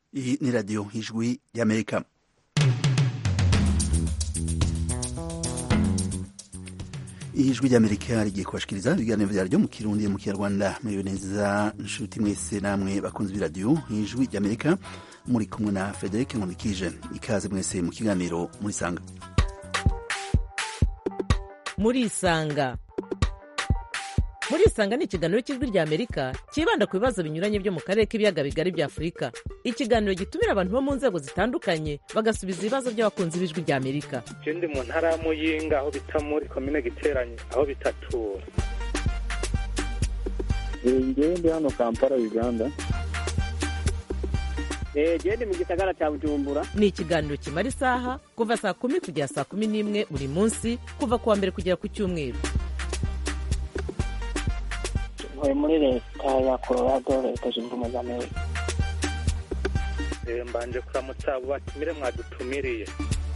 Iyi ni radiyo ijwi y'amerika ijwi ry'amerika rigiye kubashikiriza ibiganiro vyaryo mu kirundi mu kinyarwanda muriwe neza nshuti mwese namwe bakunzi b'iradiyo ijwi ry'amerika muri kumwe na frederic nkonikije ikaze mwese mu kiganiro murisanga murisanga murisanga ni ikiganiro cy'ijwi rya amerika cyibanda ku bibazo binyuranye byo mu karere k'ibiyaga bigari bya afurika ikiganiro gitumira abantu bo mu nzego zitandukanye bagasubiza ibibazo by'abakunzi b'ijwi rya amerika je ndi mu ntara ya muyinga aho bita muri komine giteranye aho bitatura ngewe ndi hano kampala uganda jewe ndi mu gisagara ca bujumbura ni ikiganiro kimara isaha kuva saa kumi kugera saa kumi n'imwe buri munsi kuva ku wa mbere kugera ku cyumweru ntuye muri leta ya colorado leta zunze ubumwe za amerika Eh, mbanje kuramutsa abo batumire mwadutumiriye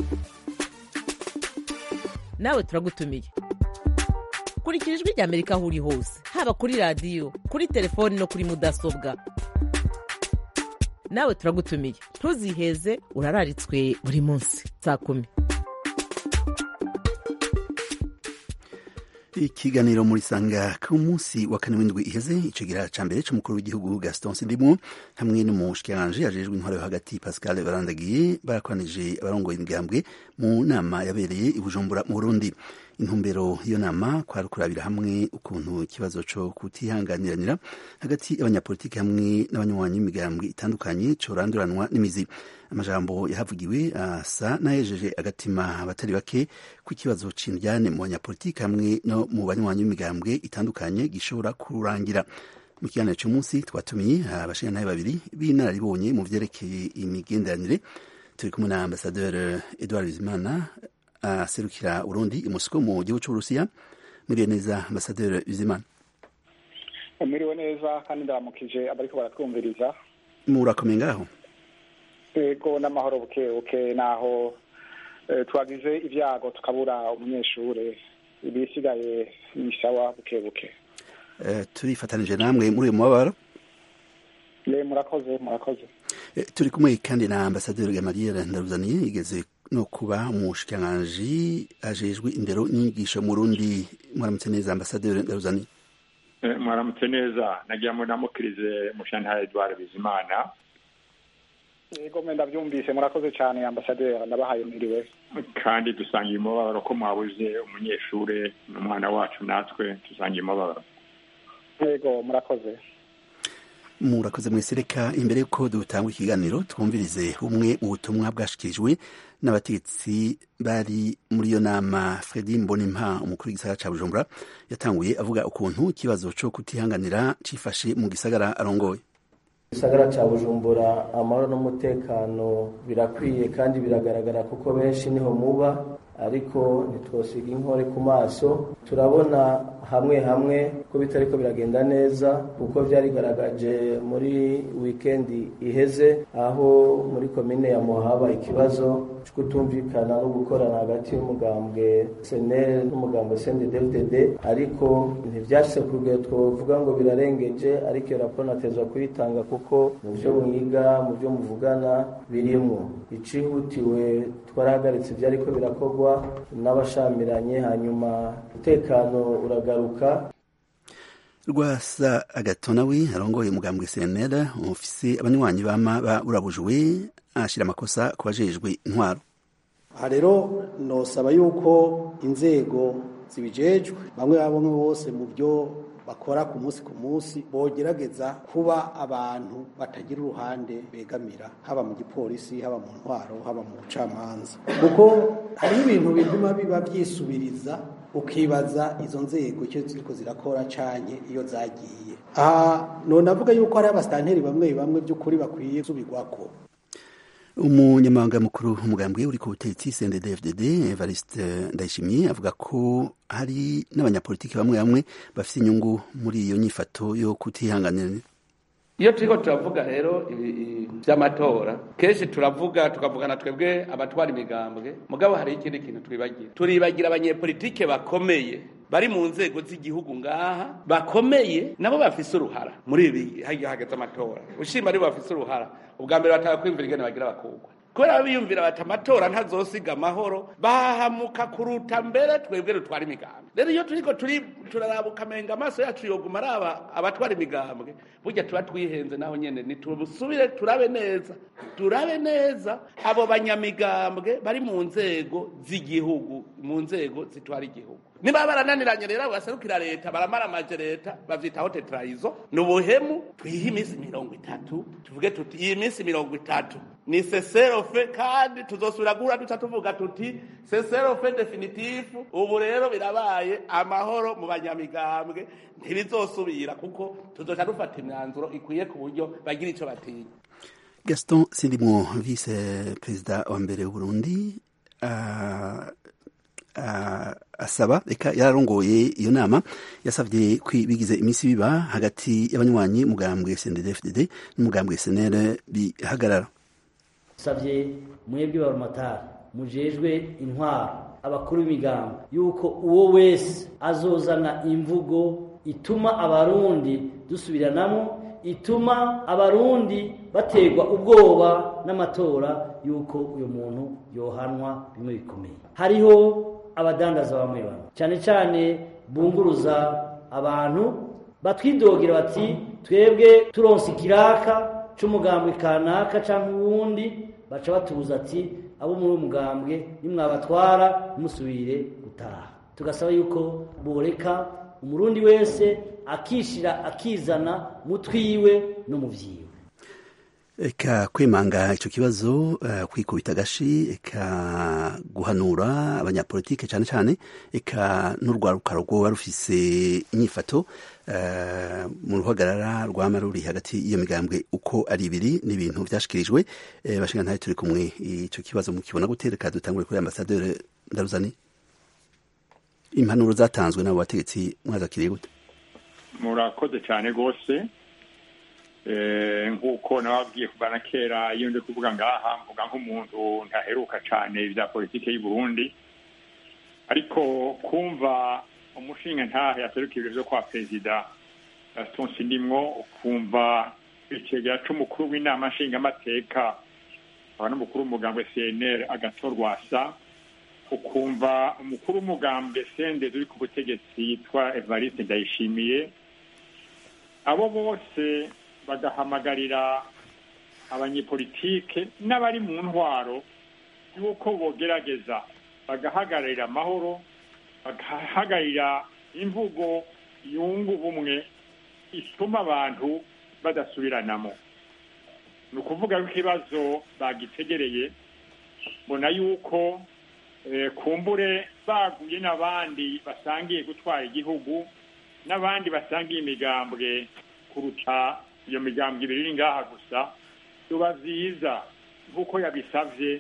nawe turagutumiye kurikira ijwi rya amerika aho uri hose haba kuri radiyo kuri telefoni no kuri mudasobwa nawe turagutumiye ntuziheze urararitswe buri munsi saa kumi ikiganiro muri sanga ku munsi wa kane w'indwi iheze icegera ca mbere c'umukuru w'igihugu gaston sindimwo hamwe n'umushikiranganji ajejwe intwaro yo hagati pascal barandagiye barakoranije abarongoye imigambwe mu nama yabereye i bujumbura mu burundi intumbero y'iyo nama kwari kurabira hamwe ukuntu ikibazo co kutihanganiranira hagati y'abanyapolitiki hamwe n'abanywanyi b'imigambwe itandukanye coranduranwa n'imizi amajambo yahavugiwe asa n'ayejeje agatima abatari bake ku kibazo c'indyane mu banyapolitiki hamwe no mu banywanyi b'imigambwe itandukanye gishobora kurangira mu kiganiro cy'umunsi twatumiye abashingantahe babiri b'inararibonye mu vyerekeye imigenderanire turi kumwe na ambasaderi edouard bizimana aserukira urundi i mosco mu gihugu c'uburusiya muriye neza ambasaderi bizimana muriwe neza kandi ndaramukije abariko baratwumviriza murakomeye ngaho ego n'amahoro buke buke naho eh, twagize ibyago tukabura umunyeshure ibisigaye ni sawa buke buke Eh, turifatanije namwe muri uyu mubabaro le murakoze murakoze Eh, turi kumwe kandi na ambasaderi gamaliel ndaruzaniye igeze no kuba umushikiranganji ajejwe indero n'inyigisho mu rundi mwaramutse neza ambasaderi ndaruzaniye Eh, mwaramutse neza nagira ngo namukirize mushantara edward bizimana ego mwe ndavyumvise murakoze cane ambasaderi ndabahaye mwiriwe kandi dusangiye umubabaro ko mwabuze umunyeshure n'umwana wacu natwe dusangiye umubabaro ego murakoze murakoze mwese reka imbere yuko dutanga ikiganiro twumvirize bumwe mu butumwa bwashikirijwe n'abategetsi bari muri iyo nama fredi mbonimpa umukuru w'igisagara ca bujumbura yatanguye avuga ukuntu ikibazo co kutihanganira cifashe mu gisagara arongoye gisagara ca bujumbura amahoro n'umutekano birakwiye kandi biragaragara kuko benshi niho muba ariko ntitwosiga inkore ku maso turabona hamwe hamwe ko bitariko biragenda neza kuko vyarigaragaje muri wikendi iheze aho muri komine ya muhaba ikibazo co kutumvikana no gukorana hagati y'umugambwe senel n'umugambwe sndfdd ariko ntivyashitse ku rugero twovuga ngo birarengeje ariko iyo raporo natezwa kuyitanga kuko mu vyo mwiga mu vyo muvugana birimwo icihutiwe twarahagaritse ivyariko birakorwa n'abashamiranye hanyuma umutekano uragaruka rwasa agatonawi arongoye umugambwe cnl ufise abanywanyi bama burabujwe ashira amakosa ku bajejwe intwaro aha rero nosaba yuko inzego zibijejwe bamwe bamwe bose mu byo bakora ku munsi ku munsi bogerageza kuba abantu batagira uruhande begamira haba mu gipolisi haba mu ntwaro haba mu bucamanza kuko hariho ibintu bituma biba byisubiriza ukibaza izo nzego icyo ziriko zirakora canke iyo zagiye aha none avuga yuko hari abasitanteri bamwe bamwe by'ukuri bakwiye gusubirwako umunyamabanga mukuru umugambwe uri ku butegetsi cnddfdd evariste ndayishimiye avuga ko hari n'abanyapolitiki bamwe bamwe bafite inyungu muri iyo nyifato yo kutihanganira iyo turiko turavuga rero vy'amatora kenshi turavuga tukavugana twebwe abatwara imigambwe mugabo hari ikindi kintu twibagira turibagira abanyepolitike bakomeye bari mu nzego z'igihugu ngaha bakomeye nabo bafise uruhara muri ibi hagiye hageze amatora ushima aribo bafise uruhara ubwa mbere bataka kwiyumvira ingene bagira bakugwa kubera biyumvira bati amatora ntazosiga amahoro bahahamuka kuruta mbere twebwe dutwara imigambwe rero iyo turiko turi turaraba ukamenga amaso yacu yoguma araba abatwara imigambwe burya tuba twihenze naho nyene nitusubire turabe neza turabe neza abo banyamigambwe bari mu nzego z'igihugu mu nzego zitwara igihugu niba barananiranye rero baserukira leta baramaramaje leta bavyitaho tetrayizo ni ubuhemu twihe iminsi mirongo itatu tuvuge tuti iyi minsi mirongo itatu ni seserofe kandi tuzosubira guhura duca tuvuga tuti seserofe definitifu ubu rero birabaye amahoro mu banyamigambwe ntibizosubira kuko tuzoca dufata imyanzuro ikwiye ku buryo bagira ico batinya gaston sindimwo vice perezida wa mbere w'uburundi uh, uh, asaba reka yararongoye iyo nama yasabye bigize iminsi biba hagati y'abanywanyi mugambwe CNDD-FDD n'umugambwe SNL bihagarara savye mwebwe barumatari mujejwe intwaro abakuru b'imigambo yuko uwo wese azozana imvugo ituma abarundi dusubiranamo ituma abarundi baterwa ubwoba n'amatora yuko uyu muntu yohanwa bimwe bikomeye hariho abadandaza bamwe bamwe cyane cyane bunguruza abantu batwidogera bati twebwe turonse ikiraka c'umugambwe kanaka canke uwundi baca batubuza ati abo muri umugambwe nimwabatwara ntimusubire gutaha tugasaba yuko boreka umurundi wese akishira akizana mutwiwe no mu vyiwe eka kwemanga ico kibazo uh, kwikubita agashi eka guhanura abanyapolitike cane cane eka n'urwaruka rwoba rufise inyifato uh, mu ruhagarara rwama ruri hagati y'iyo migambwe uko ari ibiri n'ibintu vyashikirijwe uh, bashinga ntayo turi kumwe ico kibazo mukibona gute reka dutangure kuri ambasaderi ndaruzani impanuro zatanzwe n'abo bategetsi mwazakiriye gute murakoze cyane rwose nk'uko nababwiye kuva na kera iyo ndi kuvuga ngaha mvuga nk'umuntu ntaheruka cyane ibya politiki y'u Burundi ariko kumva umushinga ntahe yaseruka ibiro byo kwa perezida Gaston Sindimwo ukumva ikigega c'umukuru w'inama nshingamateka aba n'umukuru w'umugambwe CNL agatorwa asa ukumva umukuru w'umugambwe sende uri ku butegetsi yitwa Evariste Ndayishimiye abo bose bagahamagarira abanyepolitike n'abari mu ntwaro y'uko bogerageza bagahagararira amahoro bagahagararira imvugo yunga ubumwe ituma abantu badasubiranamo ni ukuvuga ko ikibazo bagitegereye mbona yuko kumbure baguye n'abandi basangiye gutwara igihugu n'abandi basangiye imigambwe kuruta iyo migambwe ibiri iri ngaha gusa biba byiza nk'uko yabisabye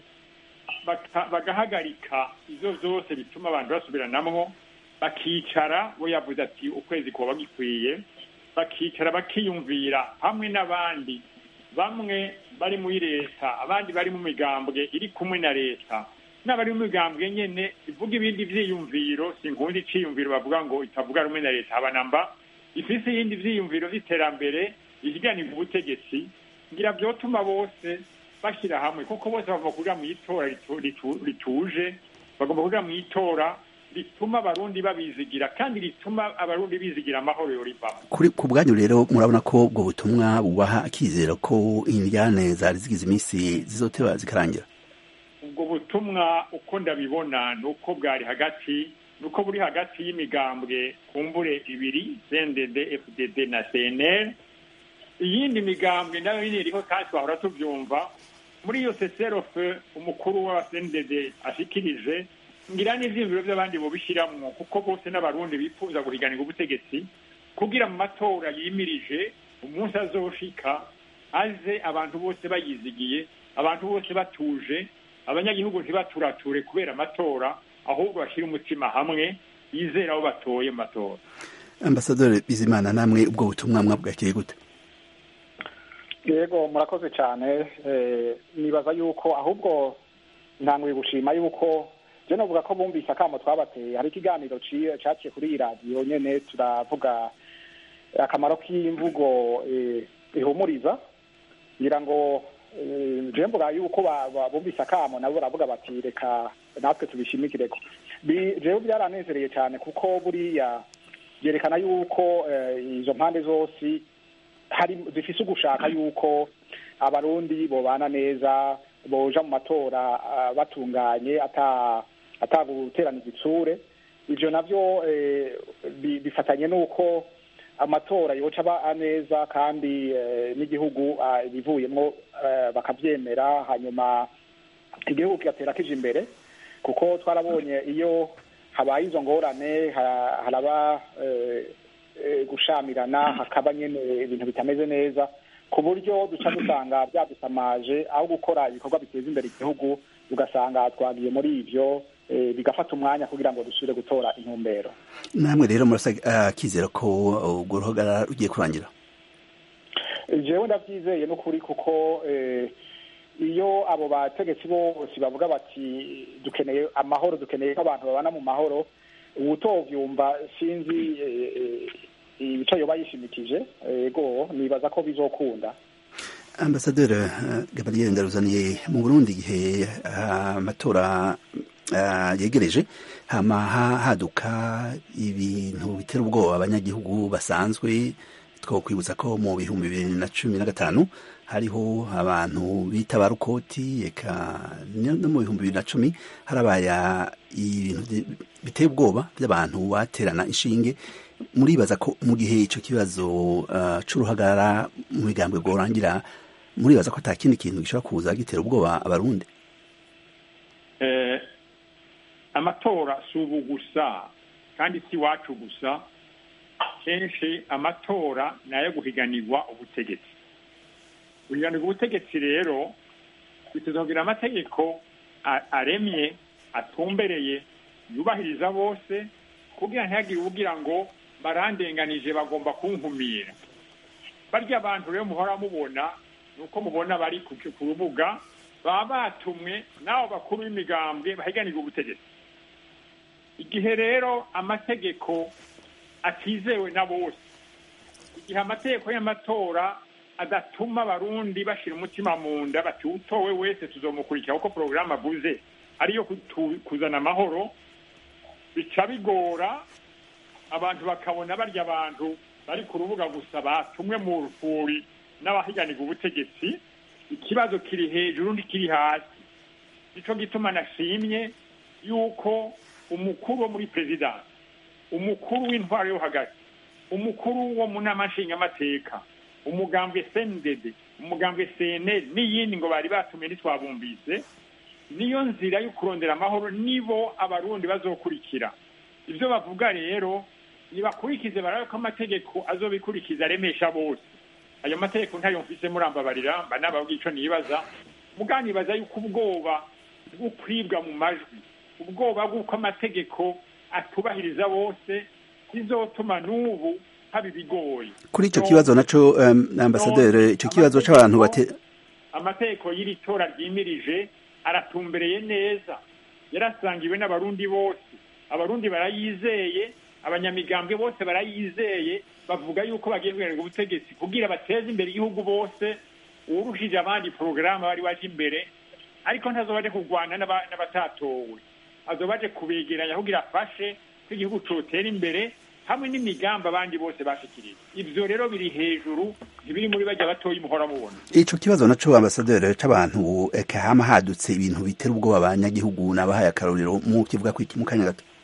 bagahagarika izo zose bituma abantu basubiranamwo bakicara we yavuze ati ukwezi kuba gikwiye bakicara bakiyumvira hamwe n'abandi bamwe bari muri leta abandi bari mu migambwe iri kumwe na leta n'abari mu migambwe nyene ivuga ibindi vyiyumviro sinkunda iciyumviro bavuga ngo itavuga rumwe na leta habanamba ifise ibindi vyiyumviro vy'iterambere ihiganirwa ubutegetsi ngira vyotuma bose bashyira hamwe kuko bose bagomba kuja mu itora rituje bagomba kuja mu itora rituma abarundi babizigira kandi rituma abarundi bizigira amahoro yorivamo kuri ku bwanyu rero murabona ko ubwo butumwa bubaha akizera ko indyane zari zigize iminsi zizoteba zikarangira ubwo butumwa uko ndabibona ni uko bwari hagati ni uko buri hagati y'imigambwe kumbure ibiri cndd fdd na cnl iyindi migambwe nayo nyine iriho kandi twahora tubyumva muri iyo seserofe umukuru wa cndd ashikirije ngira n'ivyiyumviro vy'abandi bobishiramwo kuko bose n'abarundi bifuza guhiganirwa ubutegetsi kugira mu matora yimirije umunsi azoshika aze abantu bose bayizigiye abantu bose batuje abanyagihugu ntibaturature kubera amatora ahubwo bashyira umutima hamwe yizera abo batoye mu matora ambasaderi bizimana namwe ubwo butumwa mwabwakiriye gute yego murakoze cyane nibaza yuko ahubwo ntanguye gushima yuko je novuga ko bumvise akamo twabateye hari ikiganiro ci- caciye kuri iyi radiyo nyene turavuga akamaro k'imvugo eh, ihumuriza ngira ngo eh, je mvuga yuko ba- ba- bumvise akamo nabo baravuga bati reka natwe tubishimikireko Bi- jewe byaranezereye cyane kuko buriya byerekana yuko eh, izo mpande zose hari zifise ugushaka yuko abarundi bobana neza boja mu matora ah, batunganye ata ataguterana igitsure ivyo navyo eh, bi- bifatanye n'uko amatora yoca aba neza kandi eh, n'igihugu ah, ibivuyemwo eh, bakavyemera hanyuma igihugu kigatera kija imbere kuko twarabonye iyo habaye izo ngorane ha- haraba eh, eh, gushamirana hakaba nyene ibintu bitameze neza ku buryo duca dusanga byadusamaje aho gukora ibikorwa biteza imbere igihugu ugasanga twagiye muri ivyo eh, bigafata umwanya kugira ngo dusubire gutora intumbero namwe rero murasa akizera ko urwo ruhagarara rugiye kurangira jewe ndavyizeye n'ukuri kuko eh, iyo abo bategetsi bose bavuga bati dukeneye amahoro dukeneye ko abantu babana mu mahoro uwutovyumva sinzi eh, eh, ico yoba yishimikije ego nibaza ko bizokunda ambasaderi uh, gabriel ndaruzaniye mu burundi igihe uh, amatora uh, yegereje hama ha- haduka ibintu bitera ubwoba abanyagihugu basanzwe twokwibutsa ko mu bihumbi bibiri na cumi na gatanu hariho abantu bita ba rukoti eka no no mu bihumbi bibiri na cumi harabaye ibintu byi- biteye ubwoba by'abantu baterana inshinge muribaza ko mu gihe ico kibazo uh, c'uruhagarara mu migambwe rworangira muribaza ko ata kindi kintu gishobora kuza gitera ubwoba abarundi eh, amatora si ubu gusa kandi si iwacu gusa kenshi amatora ni ayo guhiganirwa ubutegetsi guhiganirwa ubutegetsi rero bituzogira amategeko a- aremye atumbereye yubahiriza bose kugira ntihagire uwugira ngo barandenganije bagomba kunkumira barya abantu rero muhora mubona ni uko mubona bari ku ku rubuga baba batumwe n'abo bakuru b'imigambwe bahiganirwa ubutegetsi igihe rero amategeko atizewe na bose igihe amategeko y'amatora adatuma abarundi bashira umutima mu nda bati utowe wese tuzomukurikira kuko porogaramu avuze ariyo kutu- kuzana amahoro bica bigora abantu bakabona barya abantu bari ku rubuga gusa batumwe mu rufuri n'abahiganirwa ubutegetsi ikibazo kiri hejuru n'ikiri hasi nico gituma nashimye yuko umukuru wo muri perezidansi umukuru w'intwaro yo hagati umukuru wo mu nama nshingamateka umugambwe sendede umugambwe cnl n'iyindi ngo bari batumye ntitwabumbise niyo nzira yo kurondera amahoro nibo abarundi bazokurikira ibyo bavuga rero nibakurikize barabe ko amategeko azobikurikiza aremesha bose ayo mategeko ntayo mfise murambabarira mba nababwiye ico nibaza muganibaza yuko ubwoba bwo kwibwa mu majwi ubwoba bw'uko amategeko atubahiriza bose bizotuma n'ubu haba ibigoyi kuri ico kibazo naco um, ambasaderi ico kibazo c'abantu bate amategeko y'iri tora ryimirije aratumbereye neza yarasangiwe n'abarundi bose abarundi barayizeye abanyamigambwe bose barayizeye bavuga yuko bagiye kuganirwa ubutegetsi kugira bateze imbere igihugu bose uwurushije abandi porogaramu bari baje imbere ariko ntazoba aje kurwana n'aba- n'abatatowe azoba aje kubegeranya kugira afashe ko igihugu cotera imbere hamwe n'imigambi abandi bose bashikirije ivyo rero biri hejuru ntibiri muri bajya batoyi muhora mubona ico kibazo naco ambasaderi c'abantu eka hama hadutse ibintu bitera ubwoba abanyagihugu nabahaye akarorero mu kivuga kwiki mu kanya gato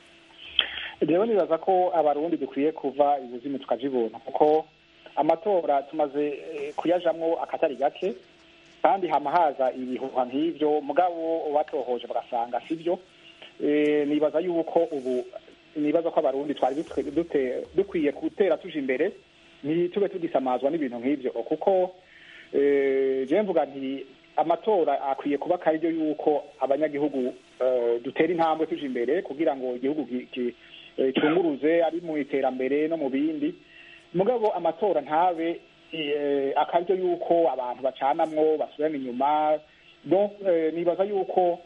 rero nibaza ko abarundi dukwiye kuva ibuzimu tukaja ibuntu kuko amatora tumaze eh, kuyajamwo akatari gake kandi hama haza ibihuha nk'ivyo mugabo batohoje bagasanga sivyo Eh, nibaza yuko ubu nibaza ko abarundi twari dutwe- dute- dukwiye gutera tuja imbere ntitube tugisamazwa n'ibintu nk'ivyo kuko eh, je mvuga nti amatora akwiye kuba akaryo yuko abanyagihugu eh, dutera intambwe tuja imbere kugira ngo igihugu gi- gi- eh, cyunguruze ari mu iterambere no mu bindi mugabo amatora ntabe eh, akaryo yuko abantu bacanamwo basubirana inyuma donc eh, nibaza yuko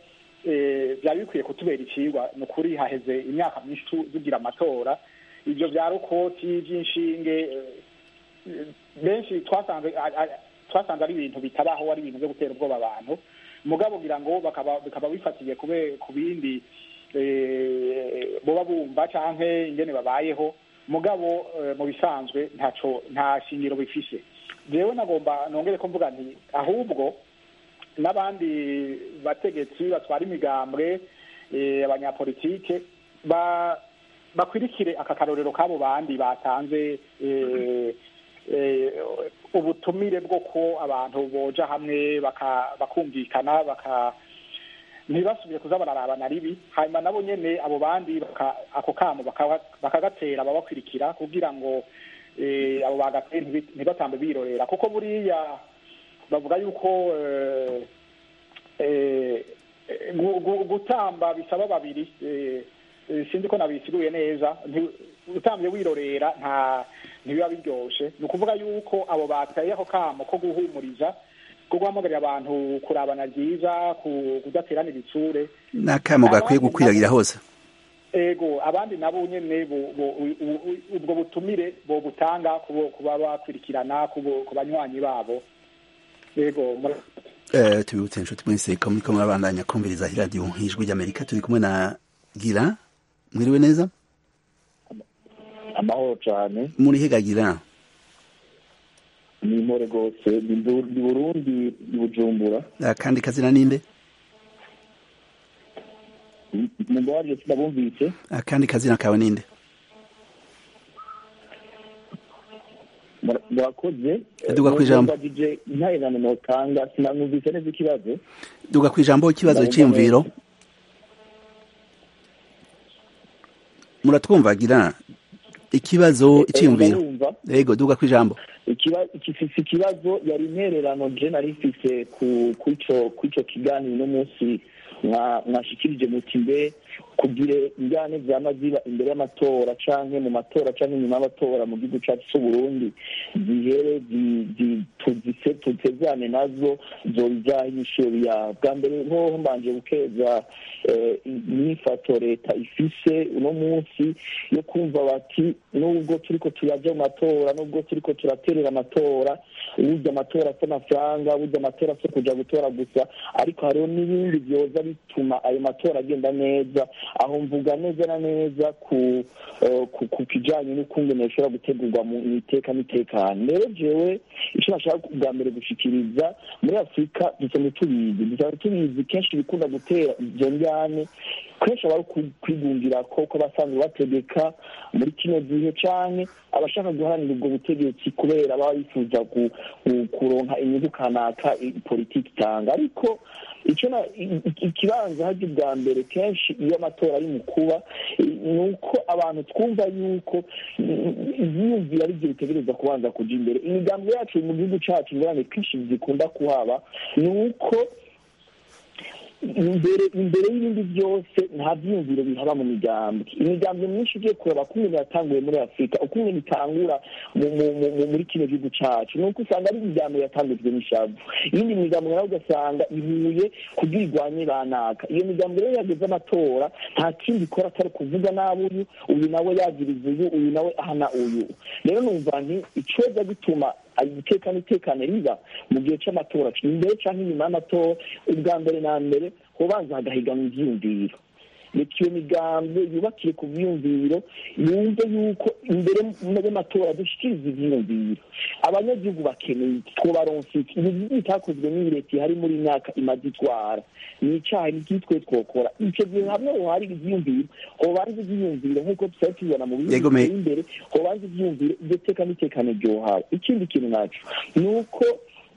eh, byari bikwiye kutubera icigwa ni ukuri haheze imyaka myinshi tu- tugira amatora ibyo bya rukoti by'inshinge eh, benshi twasanze a- a- twasanze ari ibintu bitabaho ari ibintu byo gutera ubwoba abantu mugabo ngira ngo bakaba bikaba bifatiye kube ku bindi eh, boba bumva canke ingene babayeho mugabo eh, mu bisanzwe ntaco nta shingiro bifise jewe nagomba nongere ko mvuga nti ahubwo n'abandi bategetsi batwara imigambwe eh, abanyapolitike ba bakwirikire aka karorero k'abo bandi batanze eh, eh, ubutumire bwo ko abantu boja hamwe baka- bakumvikana baka ntibasubire kuza bararabana ribi hanyuma nabo nyene abo bandi baka- ako kamo baka- bakagatera ababakwirikira kugira ngo eh, abo bagateye ntibi- ntibatambe birorera kuko buriya bavuga yuko eh, eh, gu- gu- gutamba bisaba babiri eh, eh, sinzi ko nabisiguye neza nti- utambye wirorera nta ntibiba biryoshe ni ukuvuga yuko abo bateye ako kamo ko guhumuriza ko guhamagarira abantu kurabana ryiza ku- kudaterana ibitsure n'akamo gakwiye gukwiragira hose ego abandi nabo nyene bo- bo- u- u- u- ubwo butumire bobutanga kubo- kuba bakwirikirana kubo- ku banywanyi babo ego mura- Eh, tubibutse inshuti mwese ko muriko murabandanya kumviriza iradiyo ijwi ry'amerika turi kumwe na gira mwiriwe neza amahoro cyane muri hega gira ni impore rwose ni Ndu- ni burundi ni bujumbura akandi kazina ninde mumbabarire sinabumvise akandi kazina kawe ninde Mura- murakoze Duga kw'ijambo. mbajije intererano notanga sinamwumvise neza ikibazo duga ku ijambo ikibazo Ndabumva cyiyumviro neza. muratwumva gira ikibazo icyiyumviro ndabumva. yego duga ku ijambo Ikiba- ikifise ikibazo yari intererano je nari mfise ku kw'ico kw'ico kiganiro uno munsi mwa- mwashikirije muti mbe kugire injyane vyama ziba imbere y'amatora canke mu matora canke inyuma y'amatora mu gihugu cacu c'uburundi zihere zi- zi- tuzise tutezane nazo zobijaho inyishuro ya bwa mbere hoho mbanje gukeza eh, imyifato leta ifise uno munsi yo kumva bati nubwo turiko turaja mu matora nubwo turiko turaterera amatora burya amatora si amafaranga burya amatora si kuja gutora gusa ariko hariho n'ibindi vyoza bituma ayo matora agenda neza aho mvuga neza na neza ku eh, ku- ku kijanye n'ukungene bishobora gutegurwa mu mu iteka n'itekano rero jewe ico nashaka bwa mbere gushikiriza muri afurika dusanzwe tubizi dusanzwe tubizi kenshi bikunda gutera izo njyane kenshi aba ari uku- kwigungira ko ko abasanzwe bategeka muri kino gihe canke abashaka guharanira ubwo butegetsi kubera baba bifuza ku- ku- kuronka inyungu kanaka i- politiki itanga ariko icyo na i- i- ikibanza harya bwa mbere kenshi iyo amatora ari mu kuba i- ni uko abantu twumva yuko ibyiyumviro ari byo bitegereza kubanza kuja imbere imigambi yacu mu gihugu cacu ingorane kenshi zikunda kuhaba ni uko imbere imbere y'ibindi byose nta byiyumviro bihaba mu migambi imigambi myinshi ugiye kureba kumwe yatanguye muri afurika ukumwe bitangura mu- mu- mu- mu- muri kino gihugu cacu ni uko usanga ari imigambi yatangujwe n'ishavu iyindi migambi nayo ugasanga ihuye kugira irwanye banaka iyo migambi rero yageze amatora nta kindi ikora atari kuvuga nabi uyu uyu nawe yagiriza uyu uyu nawe ahana uyu rero numva nti icoza gituma iteka n'itekane riba mu gihe c'amatora imbere canke inyuma y'amatora ubwa mbere na mbere hobanza hagahiganwa ivyiyumviro reka iyo migambi yubakiye ku vyiyumviro yumve yuko imbere y'amatora dushikiriza ivyiyumviro abanyagihugu bakeneye twobaronsa iki ibi bitakozwe n'iyi leta ihari muri myaka imaze itwara ni icaha nitwe twokora ico gihe hamwe hohari ivyiyumviro hobanza ivyiyumviro nk'uko tusabe tubibona mu bihugu Yego, me- biteye imbere hobanza ivyiyumviro iryo teka n'itekane ryohawe ikindi kintu naco ni uko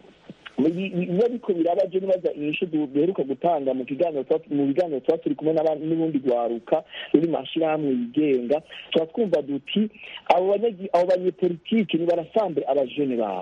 biba ariko birabaje nibaza inyishu du- duheruka gutanga mu kiganiro twa- mu biganiro tuba turi kumwe n'aba- n'ubundi rwaruka ruri mu mashyirahamwe yigenga tuba twumva duti abo banyagi- abo banyepolitike nibarasambure abajene babo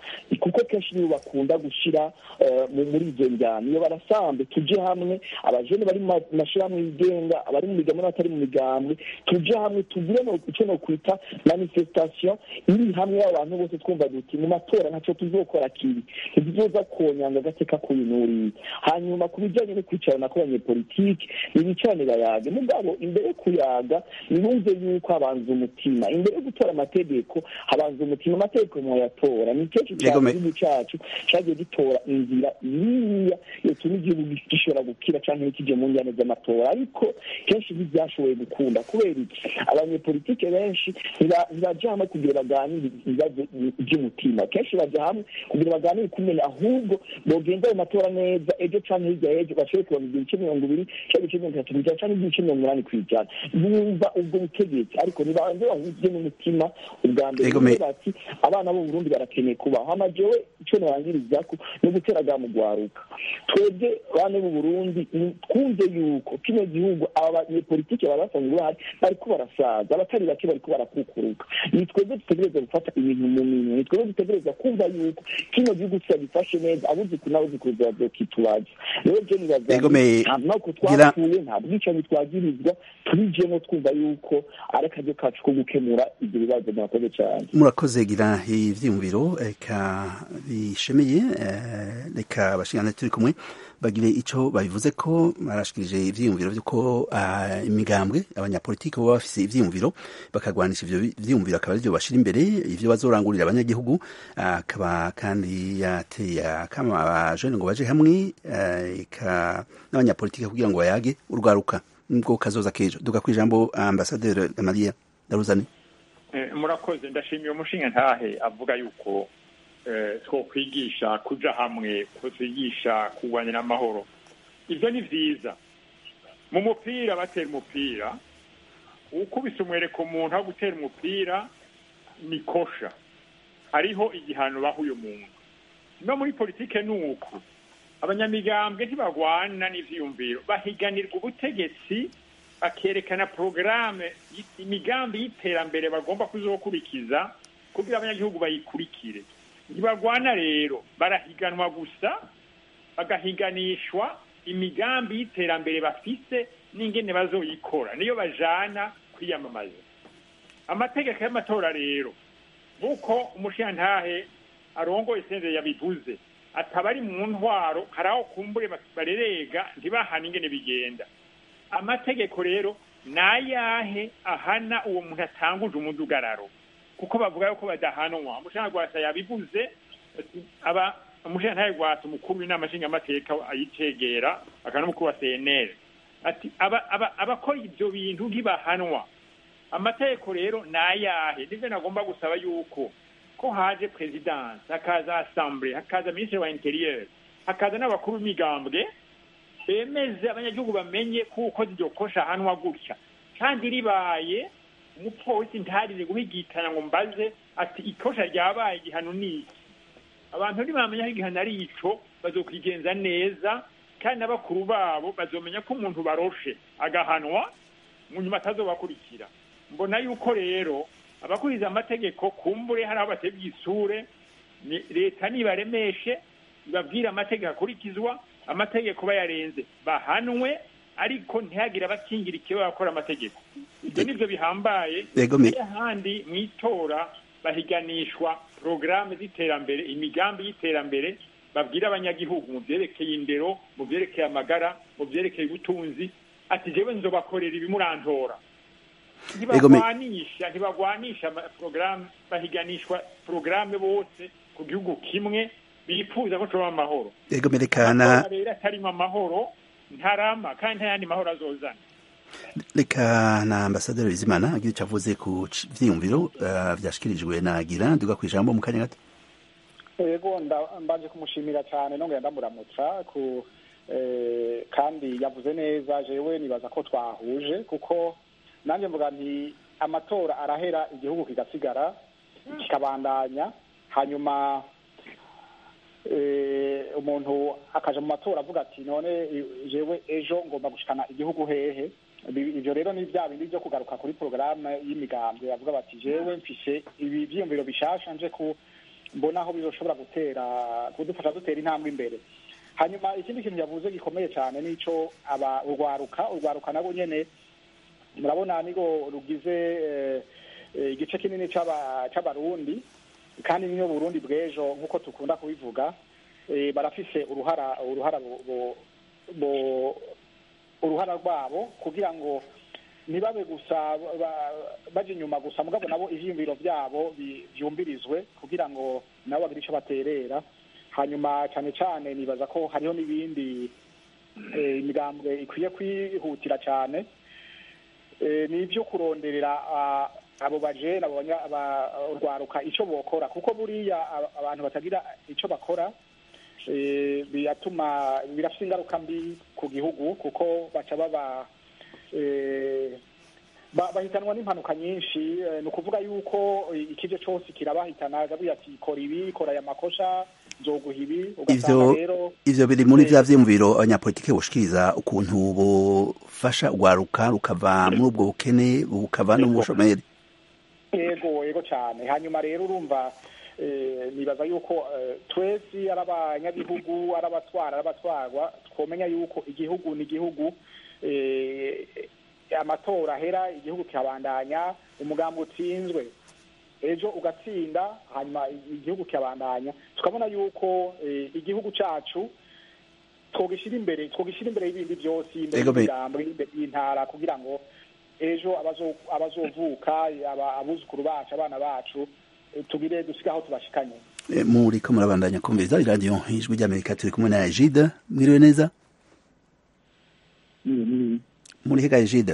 kuko kenshi nibo bakunda gushyira muri izo njyana iyo barasambe tujye hamwe abajene bari mu mashyirahamwe yigenga abari mu migambwe n'abatari mu migambwe tujye hamwe tugire icyo no kwita manifestation iri hamwe y'abantu bose twumva duti mu matora ntacyo tuzokora kibi ntituzoza konyanga agateka kuyinuriye hanyuma ku bijyanye no kwicarana kw'abanyepolitiki nibicarane bayage mugabo imbere yo kuyaga nibumve yuko habanza umutima imbere yo gutora amategeko habanza umutima amategeko mwayatora ni kenshi cyane igihugu cyacu cyagiye gitora inzira iriya yotuma igihugu gishobora gukira cyangwa ntikijye mu njyane z'amatora ariko kenshi ntibyashoboye gukunda kubera iki abanyepolitike benshi ntibajya hamwe kugira baganire ibibazo by'umutima kenshi bajya hamwe kugira baganire kumenya ahubwo bogenda ayo matora neza ejo cyangwa hirya y'ejo bashobore kubona ibice mirongo ibiri cyangwa ibice mirongo itatu ku ijana cyangwa ibice mirongo umunani ku ijana bumva ubwo butegetsi ariko nibanze bahujwe n'umutima ubwa mbere bati abana b'u Burundi barakeneye kubaho amajewe icyo narangiriza ko no gutera ga mu gwaruka twebwe bane b'u Burundi twumve yuko kino gihugu aba banyepolitike baba basanzwe bahari bariko barasaza abatari bake bariko barakukuruka ni twebwe dutegereza gufata ibintu mu minwe ni twebwe dutegereza kumva yuko kino gihugu tutagifashe neza abuziku n'abuziku bazokitubaza rero je nibaza ntabwo twapfuye nta bwicanyi twagirizwa turijemo twumva yuko ari akaryo kacu ko gukemura ibyo bibazo murakoze cyane murakoze gira ivyiyumviro reka bishemeye reka abashingana turi kumwe bagire ico babivuze ko barashikirije ivyiyumviro vy'uko imigambwe abanyapolitiki baba bafise ivyiyumviro bakagwanisha ivyo vyiyumviro akaba arivyo bashira imbere ivyo bazorangurira abanyagihugu akaba kandi yateye akama abajene ngo baje hamwe eka n'abanyapolitiki kugira ngo bayage urwaruka nibwo kazoza kejo duga kwijambo ambasaderi Maria Daruzani murakoze ndashimiye umushinga ntahe avuga yuko twokwigisha kuja hamwe ko twigisha kurwanira amahoro ivyo ni vyiza mu mupira batera umupira ukubise umwereka umuntu aho gutera umupira ni kosha hariho igihano baha uyu muntu no muri politike ni uku abanyamigambwe ntibagwana n'ivyiyumviro bahiganirwa ubutegetsi bakerekana porogaramu imigambi y'iterambere bagomba kuzokurikiza kugira abanyagihugu bayikurikire ntibagwana rero barahiganwa gusa bagahiganishwa imigambi y'iterambere bafise n'ingene bazoyikora niyo bajana kwiyamamaza amategeko y'amatora rero nk'uko umushiyantahe arongoye senderi yabivuze ataba ari mu ntwaro hari aho kumbure barerega ntibahane ingene bigenda amategeko rero ni ayahe ahana uwo muntu atanguje umudugararo kuko bavuga yuko badahanwa umushinga gwasa yabivuze aba umushinga gwasa umukuru w'inama nshingamateka ayicegera akaba n'umukuru wa cnl ati abakora ibyo bintu ntibahanwa amategeko rero ni ayahe nivyo nagomba gusaba yuko ko haje presidence hakaza assemble hakaza ministre wa interieur hakaza n'abakuru b'imigambwe bemeze abanyagihugu bamenye kuko iryo kosha ahanwa gutya kandi ribaye umupolisi ntarire guhigitana ngo mbaze ati ikosha ryabaye igihano ni iki abantu ntibamenya ko igihano ari ico bazokwigenza neza kandi n'abakuru babo bazomenya ko umuntu baroshe agahanwa mu nyuma atazobakurikira mbona yuko rero abakuriza amategeko kumbure hari aho batebye isure leta nibaremeshe ibabwire amategeko akurikizwa amategeko bayarenze bahanwe ariko ntihagire abakingira ikiba bakora amategeko ibyo nivyo bihambaye ahandi mu itora bahiganishwa porogaramu z'iterambere imigambi y'iterambere babwira abanyagihugu mu vyerekeye indero mu vyerekeye amagara mu vyerekeye ubutunzi ati jewe nzobakorera ibimurantora ntibagwanisha ntibagwanisha porogaramu bahiganishwa porogaramu bose ku gihugu kimwe bifuza ko coba amahoro ego merekana rero atarimo amahoro ntarama kandi nta yandi mahoro azozana reka na ambasaderi bizimana agira icyo avuze ku vyiyumviro uh, vyashikirijwe na gira duga kwijambo mu kanya gato ego mbanje kumushimira cyane nongera ndamuramutsa ku kandi yavuze neza jewe nibaza ko twahuje kuko nanjye mvuga nti amatora arahera igihugu kigasigara kikabandanya hanyuma umuntu akaja mu matora avuga ati none jewe ejo ngomba gushikana igihugu hehe ibyo rero ni bya bindi byo kugaruka kuri porogaramu y'imigambwe bavuga bati jewe mfise ibi vyiyumviro bishasha nje ku mbona aho bizoshobora gutera kudufasha dutera intambwe imbere hanyuma ikindi kintu yavuze gikomeye cyane nico aba urwaruka urwaruka nabo nyene murabona nigo rugize eh, eh, igice kinini c'aba- c'abarundi kandi niyo burundi bw'ejo nk'uko tukunda kubivuga eh, barafise uruhara uruhara bu- bu- bu- uruhara rwabo kugira ngo ntibabe gusa ba- baje inyuma gusa mugabo nabo ivyiyumviro vyabo bi- vyumvirizwe kugira ngo nabo bagire ico baterera hanyuma cane cane nibaza ko hariho n'ibindi eh, imigambwe ikwiye kwihutira cane eh, ni ivyo kuronderera ah, abo bajene abo banya- aba- urwaruka ico bokora kuko buriya aba- abantu batagira ico bakora eh, biratuma birafite ingaruka mbi ku gihugu kuko baca baba eh, ba- bahitanwa n'impanuka nyinshi eh, ni ukuvuga yuko eh, ikije cose kirabahitana agabuye ati kora ibi kora aya makosha nzoguha ibi ugasanga ivyo rero ivyo biri muri eh, vya vyiyumviro abanyapolitike boshikiriza ukuntu bofasha urwaruka rukava muri ubwo bukene bukava no mu bushomeri yego yego cyane hanyuma rero urumva eh, nibaza yuko eh, twese ari abanyagihugu ari abatwara ari abatwarwa twomenya yuko igihugu ni igihugu eh, amatora ahera igihugu kikabandanya umugambi utsinzwe ejo ugatsinda hanyuma igihugu kikabandanya tukabona yuko eh, igihugu cacu twogishyira imbere twogishyira imbere y'ibindi byose imbere Ego be- y'imigambi imbere y'intara kugira ngo ejo abazo- abazovuka aba- abuzukuru bacu abana bacu eh, tugire dusige aho tubashikanye Eh, muriko murabandanya kumviriza iradiyo ijwi ry'amerika turi kumwe na ejide mwiriwe neza muri hega ejide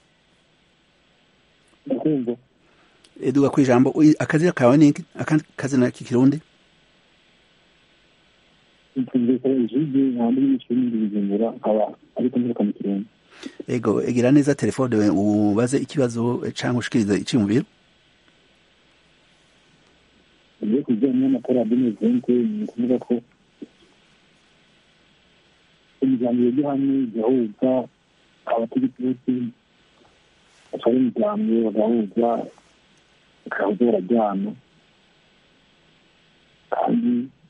ndakumva eduga ku ijambo Ui, akazina kawe ni iki? akandi kazina k'ikirundi ntumvise ijwi ntabwo iri n'ikindi bijumbura nkaba ariko mvuka mu kirundi ego egira neza telefone we ubaze ikibazo eh, canke ushikirize iciyumviro ugiye ku bijyanye n'amatora ya benezente ni ukuvuga ko imiryango yajya hamwe igahuza abategetsi bose batwara imiryango bagahuza bakahuza barajyana kandi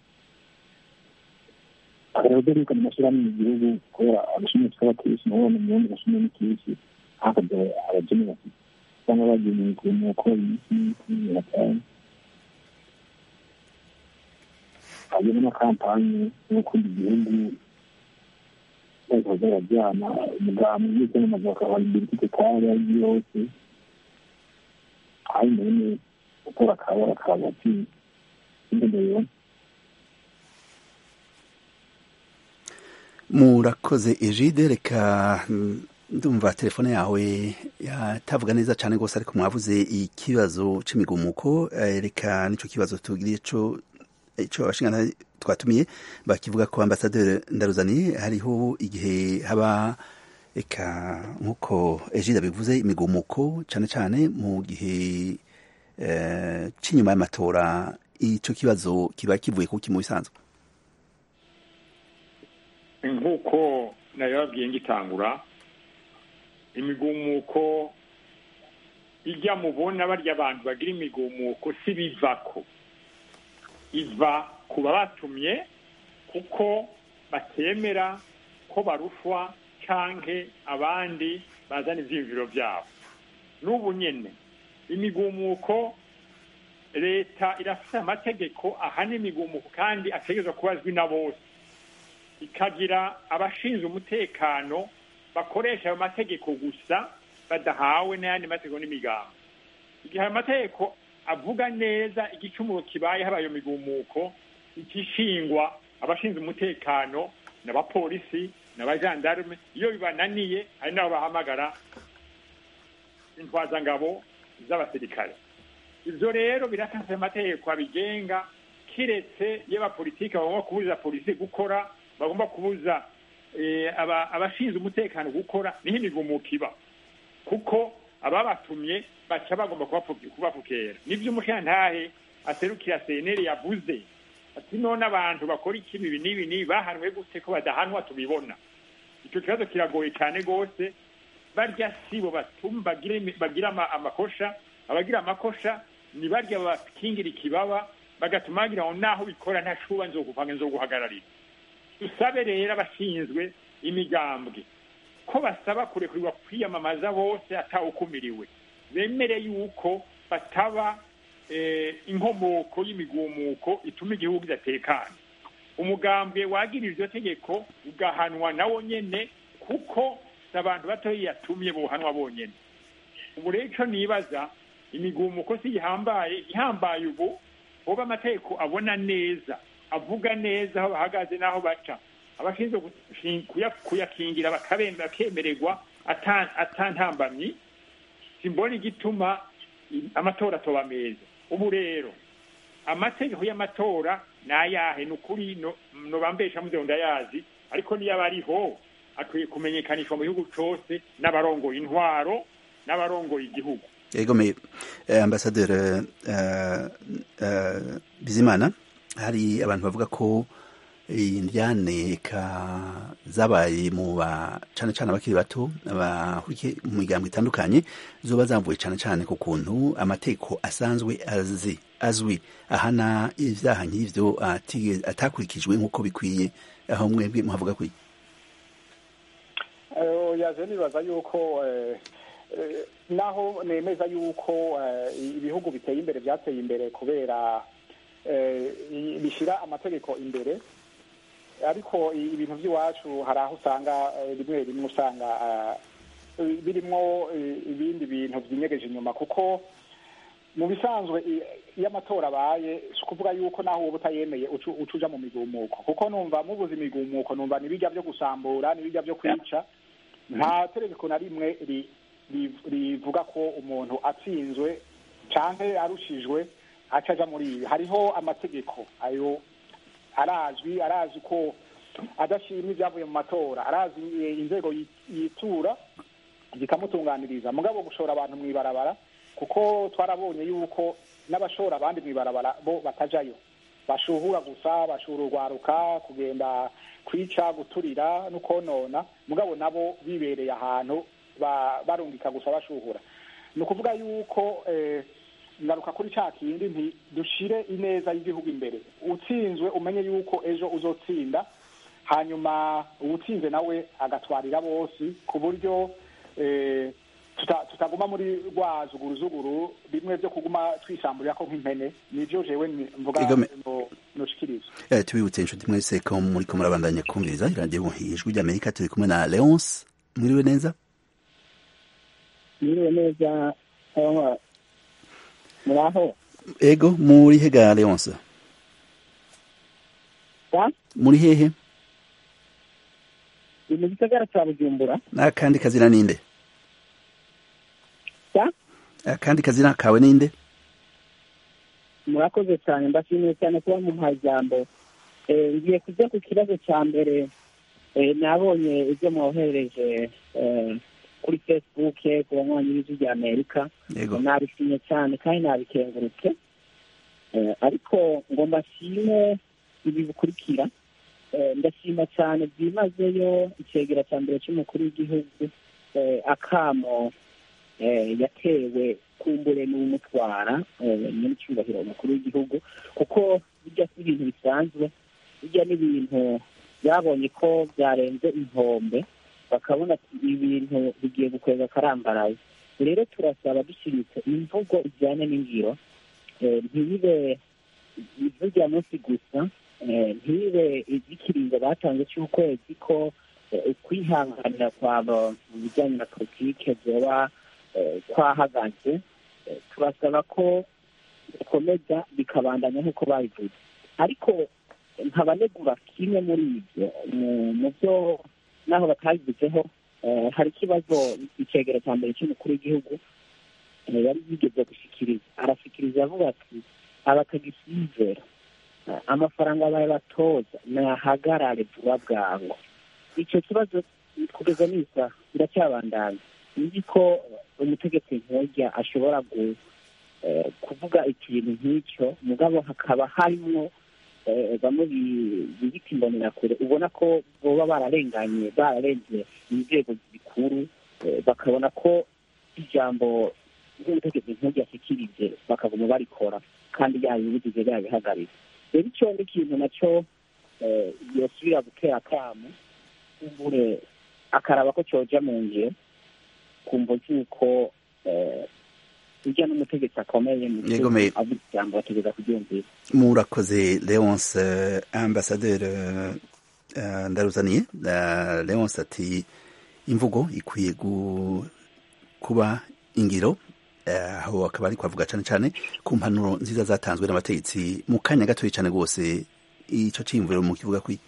hakagaragara yuko amashyirahamwe mu gihugu kubera agashimwe tw'abategetsi nabo bamenya ubundi gashimwe n'ikisi hakajya abageni bafite cyangwa bagenewe kuruhuko iminsi n'imiti batanu hanyuma na kampani yo gukunda igihugu bazaza barajyana umugambi ndetse n'amazu bakabona imbere ifite kare ari yose hanyuma nyine gukora akabara kabati imbere murakoze ejide reka mm, ndumva telefone yawe yatavuga neza cyane rwose ariko mwavuze ikibazo c'imigumuko eh, reka nico kibazo tugiriye co ico abashingana twatumiye bakivuga ko ambasaderi ndaruzaniye hariho igihe haba eka nk'uko ejide bivuze imigumuko cyane cyane mu gihe eh, c'inyuma y'amatora ico kibazo kiba kivuye kuki mu bisanzwe nk'uko nayo babwiye ngitangura imigumuko ijya mubona barya abantu bagira imigumuko si bivako iva ku babatumye kuko batemera ko barushwa canke abandi bazana ivyiyumviro vyabo n'ubu nyene imigumuko leta irafise amategeko ahana imigumuko kandi ategerezwa kuba azwi na bose ikagira abashinzwe umutekano bakoresha ayo mategeko gusa badahawe n'ayandi mategeko n'imigambo igihe ayo mategeko avuga neza igicumuro kibaye haba ayo migumuko ikishingwa abashinzwe umutekano n'abapolisi n'abajandarume iyo bibananiye hari n'abo bahamagara intwazangabo z'abasirikare ivyo rero biratanze amategeko abigenga kiretse iyo abapolitike bagomba kubuza polisi gukora bagomba kubuza abashinzwe umutekano gukora niho imigumuko iba kuko ababatumye baca bagomba kubapfukera nibyo umushantahe aserukira seneri yavuze ati none abantu bakora ikibi ibi n'ibi n'ibi bahanwe gute ko badahanwa tubibona icyo kibazo kiragoye cyane rwose barya sibo bagira amakosha abagira amakosha ni barya bakingira ikibaba bagatuma bagira ngo naho bikora ntashuba nzogupanga nzoguhagararira dusabe rero abashinzwe imigambwe ko basaba kurekurirwa kwiyamamaza bose atawukumiriwe bemere yuko bataba inkomoko y'imigumuko ituma igihugu kidatekana umugambwe wagira iryo tegeko ugahanwa nawo nyene kuko si abantu batoya yatumye bohanwa bonyene ubu rero ico nibaza imigumuko si ihambaye ihambaye ubu hoba amategeko abona neza avuga neza aho bahagaze n'aho baca abashinzwe kuyakingira bakemererwa atantambamyi simbona igituma amatora atoba meza ubu rero amategeko y'amatora ni ayahe ni ukuri nobambesha muzeho ndayazi ariko niyo aba ariho akwiye kumenyekanishwa mu gihugu cose n'abarongoye intwaro n'abarongoye igihugu yego me ambasaderi bizimana hari abantu bavuga ko indyane zabaye mu ba cane cane abakiri bato bahurikiye mu migambo itandukanye zoba zamvuye cane cane ku kuntu amategeko asanzwe azi azwi ahana ivyaha nk'ivyo atakurikijwe nk'uko bikwiye aho mwebwe muhavuga kuri yaje nibaza yuko naho nemeza yuko ibihugu biteye imbere byateye imbere kubera bishyira amategeko imbere ariko ibintu by'iwacu hari aho usanga rimwe rimwe usanga birimo ibindi bintu byinyegeje inyuma kuko mu bisanzwe iyo amatora abaye si ukuvuga yuko naho uba utayemeye uca uja mu migumuko kuko numva mubuze imigumuko numva n'ibijya byo gusambura n'ibijya byo kwica nta tegeko na rimwe rivuga ko umuntu atsinzwe cyangwa arushijwe aca aja muri ibi hariho amategeko ayo arazwi arazi ko adashimye ibyavuye mu matora arazi inzego yitura zikamutunganiriza mugabo gushora abantu mu ibarabara kuko twarabonye yuko n'abashora abandi mu ibarabara bo batajayo bashuhura gusa bashura urwaruka kugenda kwica guturira no konona mugabo nabo bibereye ahantu barungika gusa bashuhura ni ukuvuga yuko ngaruka kuri cya kindi nti dushire ineza y'igihugu imbere utsinzwe umenye yuko ejo uzotsinda hanyuma uwutsinze nawe agatwarira bose ku buryo tutaguma muri rwa zuguruzuguru bimwe byo kuguma twisamburira ko nk'impene nibyo jewe mvuga noshikiriza tubibutse inshuti mwese ko muriko murabandanya kumviriza iradiyo ijwi ry'amerika turi kumwe na leonce mwiriwe neza mwiriwe neza muraho ego muri hega leonce muri hehe ni mu gisagara cya bujumbura n'akandi kazina ninde akandi kazina kawe ninde murakoze cyane mbashimiye cyane kuba mumpaye ijambo ngiye kujya ku kibazo cya mbere nabonye ibyo mwohereje kuri facebook ku banywanyi b'ijwi rya amerika nabishimye cyane kandi nabikengurutse ariko ngo mbashime ibi bikurikira ndashima cyane byimazeyo icegera cya mbere cy'umukuru w'igihugu akamo yatewe kumbure n'umutwara nyiricyubahiro umukuru w'igihugu kuko bijya si ibintu bisanzwe bijya n'ibintu byabonye ko byarenze inkombe bakabona ati ibintu bigiye gukwega akarambaraye rero turasaba dushiritse imvugo ijyanye n'ingiro ntibibe ivurya munsi gusa ntibibe iby'ikiringo batanze cy'ukwezi ko ukwihanganira kwabo mu bijyanye na politike byoba twahagaze turasaba ko bikomeza bikabandanya nk'uko babivuze ariko nkabanegura kimwe muri ibyo mu byo n'aho batabivuzeho hari ikibazo icegera cya mbere cy'umukuru w'igihugu yari yigeze gushyikiriza arashyikiriza avuga ati abatagisizera amafaranga baye batoza nahagarare vuba bwangu icyo kibazo kugeza n'isaha biracyabandanya nzi ko umutegetsi nk'ujya ashobora kuvuga ikintu nk'icyo mugabo hakaba harimo bamwe bibita imbonerakure ubona ko baba bararenganye bararenze inzego zikuru bakabona ko ijambo ry'umutegetsi nk'ujya ashyikirije bakaguma barikora kandi yabibujije yabihagarika rero icyo ni ikintu nacyo yosubira gutera akamu kumbure akaraba ko cyoja mu ngiro kumva z'uko ujya n'umutegetsi akomeye mu gihugu avuga ijambo bategeza kuryumvira murakoze leonce ambasaderi ndaruzaniye leonce ati imvugo ikwiye kuba ingiro aho akaba ari kwavuga cyane cyane ku mpanuro nziza zatanzwe n'abategetsi mu kanya gatoya cyane rwose icyo cyiyumviro mu kivuga kwi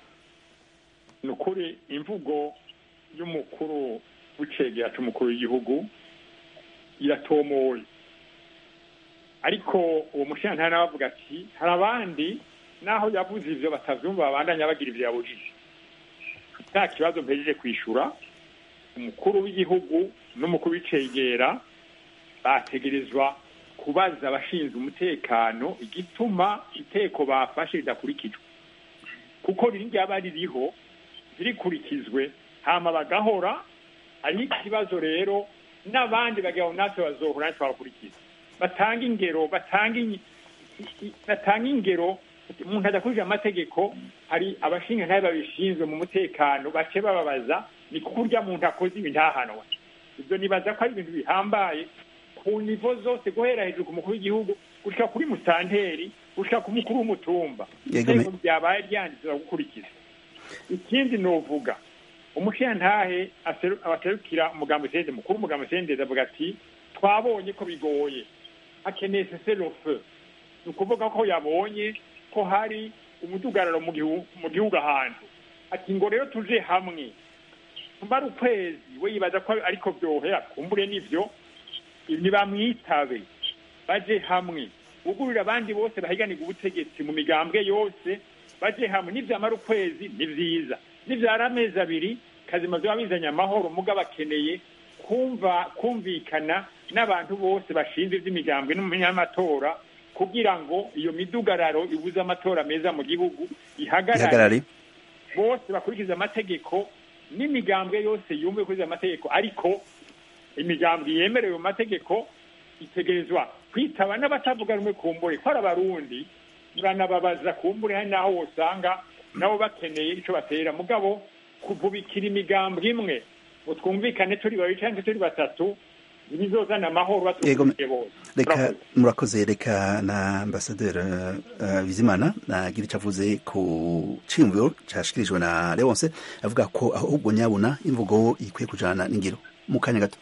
ni ukuri imvugo y'umukuru w'icegera cy'umukuru w'igihugu iratomoye ariko uwo mushinga nawe avuga ati hari abandi naho yavuze ibyo batabyumva babandanya bagira ibyo yabujije nta kibazo mpejeje kwishyura umukuru w'igihugu n'umukuru w'icegera bategerezwa kubaza abashinzwe umutekano igituma iteko bafashe ridakurikijwe kuko ryaba ririho zirikurikizwe hama bagahora hariho ikibazo rero n'abandi bagira ngo natwe bazohora natwe babakurikiza batanga ingero batanga ingero umuntu adakurikije amategeko hari abashinga ntayo babishinzwe mu mutekano bace bababaza ni kuko urya muntu akoze ibi ntahanwa ibyo nibaza ko ari ibintu bihambaye ku nivo zose guhera hejuru ku mukuru w'igihugu gushyira kuri musanteri gushyira ku mukuru w'umutumba iteko byabaye ryanditse gukurikiza ikindi ni uvuga umushingantahe abaserukira umugambi sendeze mukuru umugambi sendeze avuga ati twabonye ko bigoye akeneye seserofe ni ukuvuga ko yabonye ko hari umudugararo mu gihugu ahantu ati ngo rero tuje hamwe tumara ukwezi we yibaza ko ariko byohera kumbure n'ibyo ntibamwitabe baje hamwe ugurira abandi bose bahiganirwa ubutegetsi mu migambwe yose baje hamwe nibyamara ukwezi ni byiza nibyara amezi abiri kazima biba bizanye amahoro muga bakeneye kumva kumvikana n'abantu bose bashinzwe iby'imigambwe n'umunyamatora kugira ngo iyo midugararo ibuze amatora meza mu gihugu ihagarare bose bakurikiza amategeko n'imigambwe yose yumve kuriza amategeko ariko imigambwe yemerewe mu mategeko itegerezwa kwitaba n'abatavuga rumwe kumbure ko ari abarundi muranababaza kumbure hari n'aho wosanga nabo bakeneye icyo batera mugabo kuvubikira imigambwe imwe ngo twumvikane turi babiri cyangwa turi batatu ntibizozana amahoro batumviye bose reka murakoze reka na ambasaderi bizimana nagira icyo avuze ku cyiyumviro cyashyikirijwe na leonce avuga ko ahubwo nyabuna imvugo ikwiye kujyana n'ingiro mu kanya gato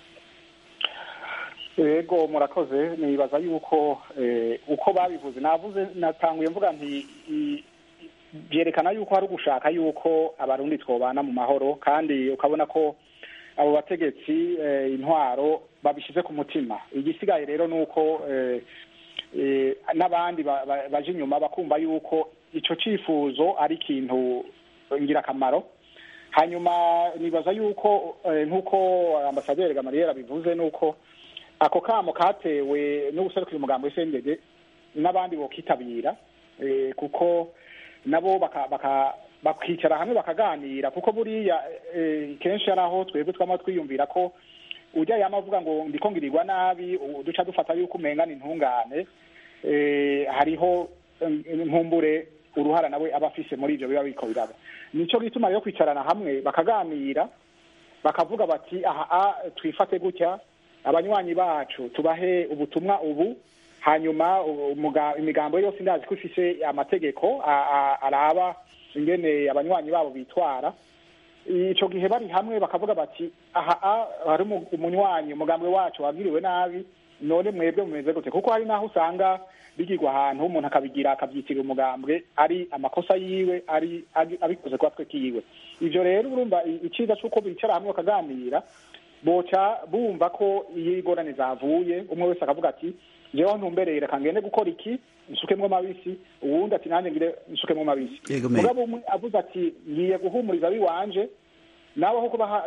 yego murakoze nibaza yuko uko babivuze navuze natanguye mvuga nti byerekana yuko hari ugushaka yuko abarundi twobana mu mahoro kandi ukabona ko abo bategetsi intwaro babishyize ku mutima igisigaye rero ni uko n'abandi baje inyuma bakumva yuko icyo cyifuzo ari ikintu ngirakamaro hanyuma nibaza yuko nk'uko ambasaderi gamariyeri abivuze ni uko ako kamo katewe n'ubuserukira umugambi w'isengege n'abandi bokitabira kuko nabo bakicara hamwe bakaganira kuko buriya kenshi ari aho twebwe twama twiyumvira ko ujya yama avuga ngo ndiko ngirirwa nabi duca dufata yuko umengana intungane hariho nkumbure uruhara nawe aba afise muri ibyo biba biko biraba nico gituma rero kwicarana hamwe bakaganira bakavuga bati aha twifate gutya abanywanyi bacu tubahe ubutumwa ubu hanyuma imigambo yose ndazi ko ifise amategeko araba ingene abanywanyi babo bitwara ico gihe bari hamwe bakavuga bati aha hari umunywanyi umugambwe wacu wagiriwe nabi none mwebwe mumeze gute kuko hari naho usanga bigirwa ahantu umuntu akabigira akabyitirira umugambwe ari amakosa yiwe ari abikoze kwa twe kiwe ivyo rero urumva iciza c'uko bicara hamwe bakaganira boca bumva ko iyo ingorane zavuye umwe wese akavuga ati jewe ntumbereye reka ngende gukora iki nsukemwo mabisi uwundi ati nanjye ngire nsukemwo mabisi mugabo umwe avuze ati ngiye guhumuriza biwanje nawe aho kubaha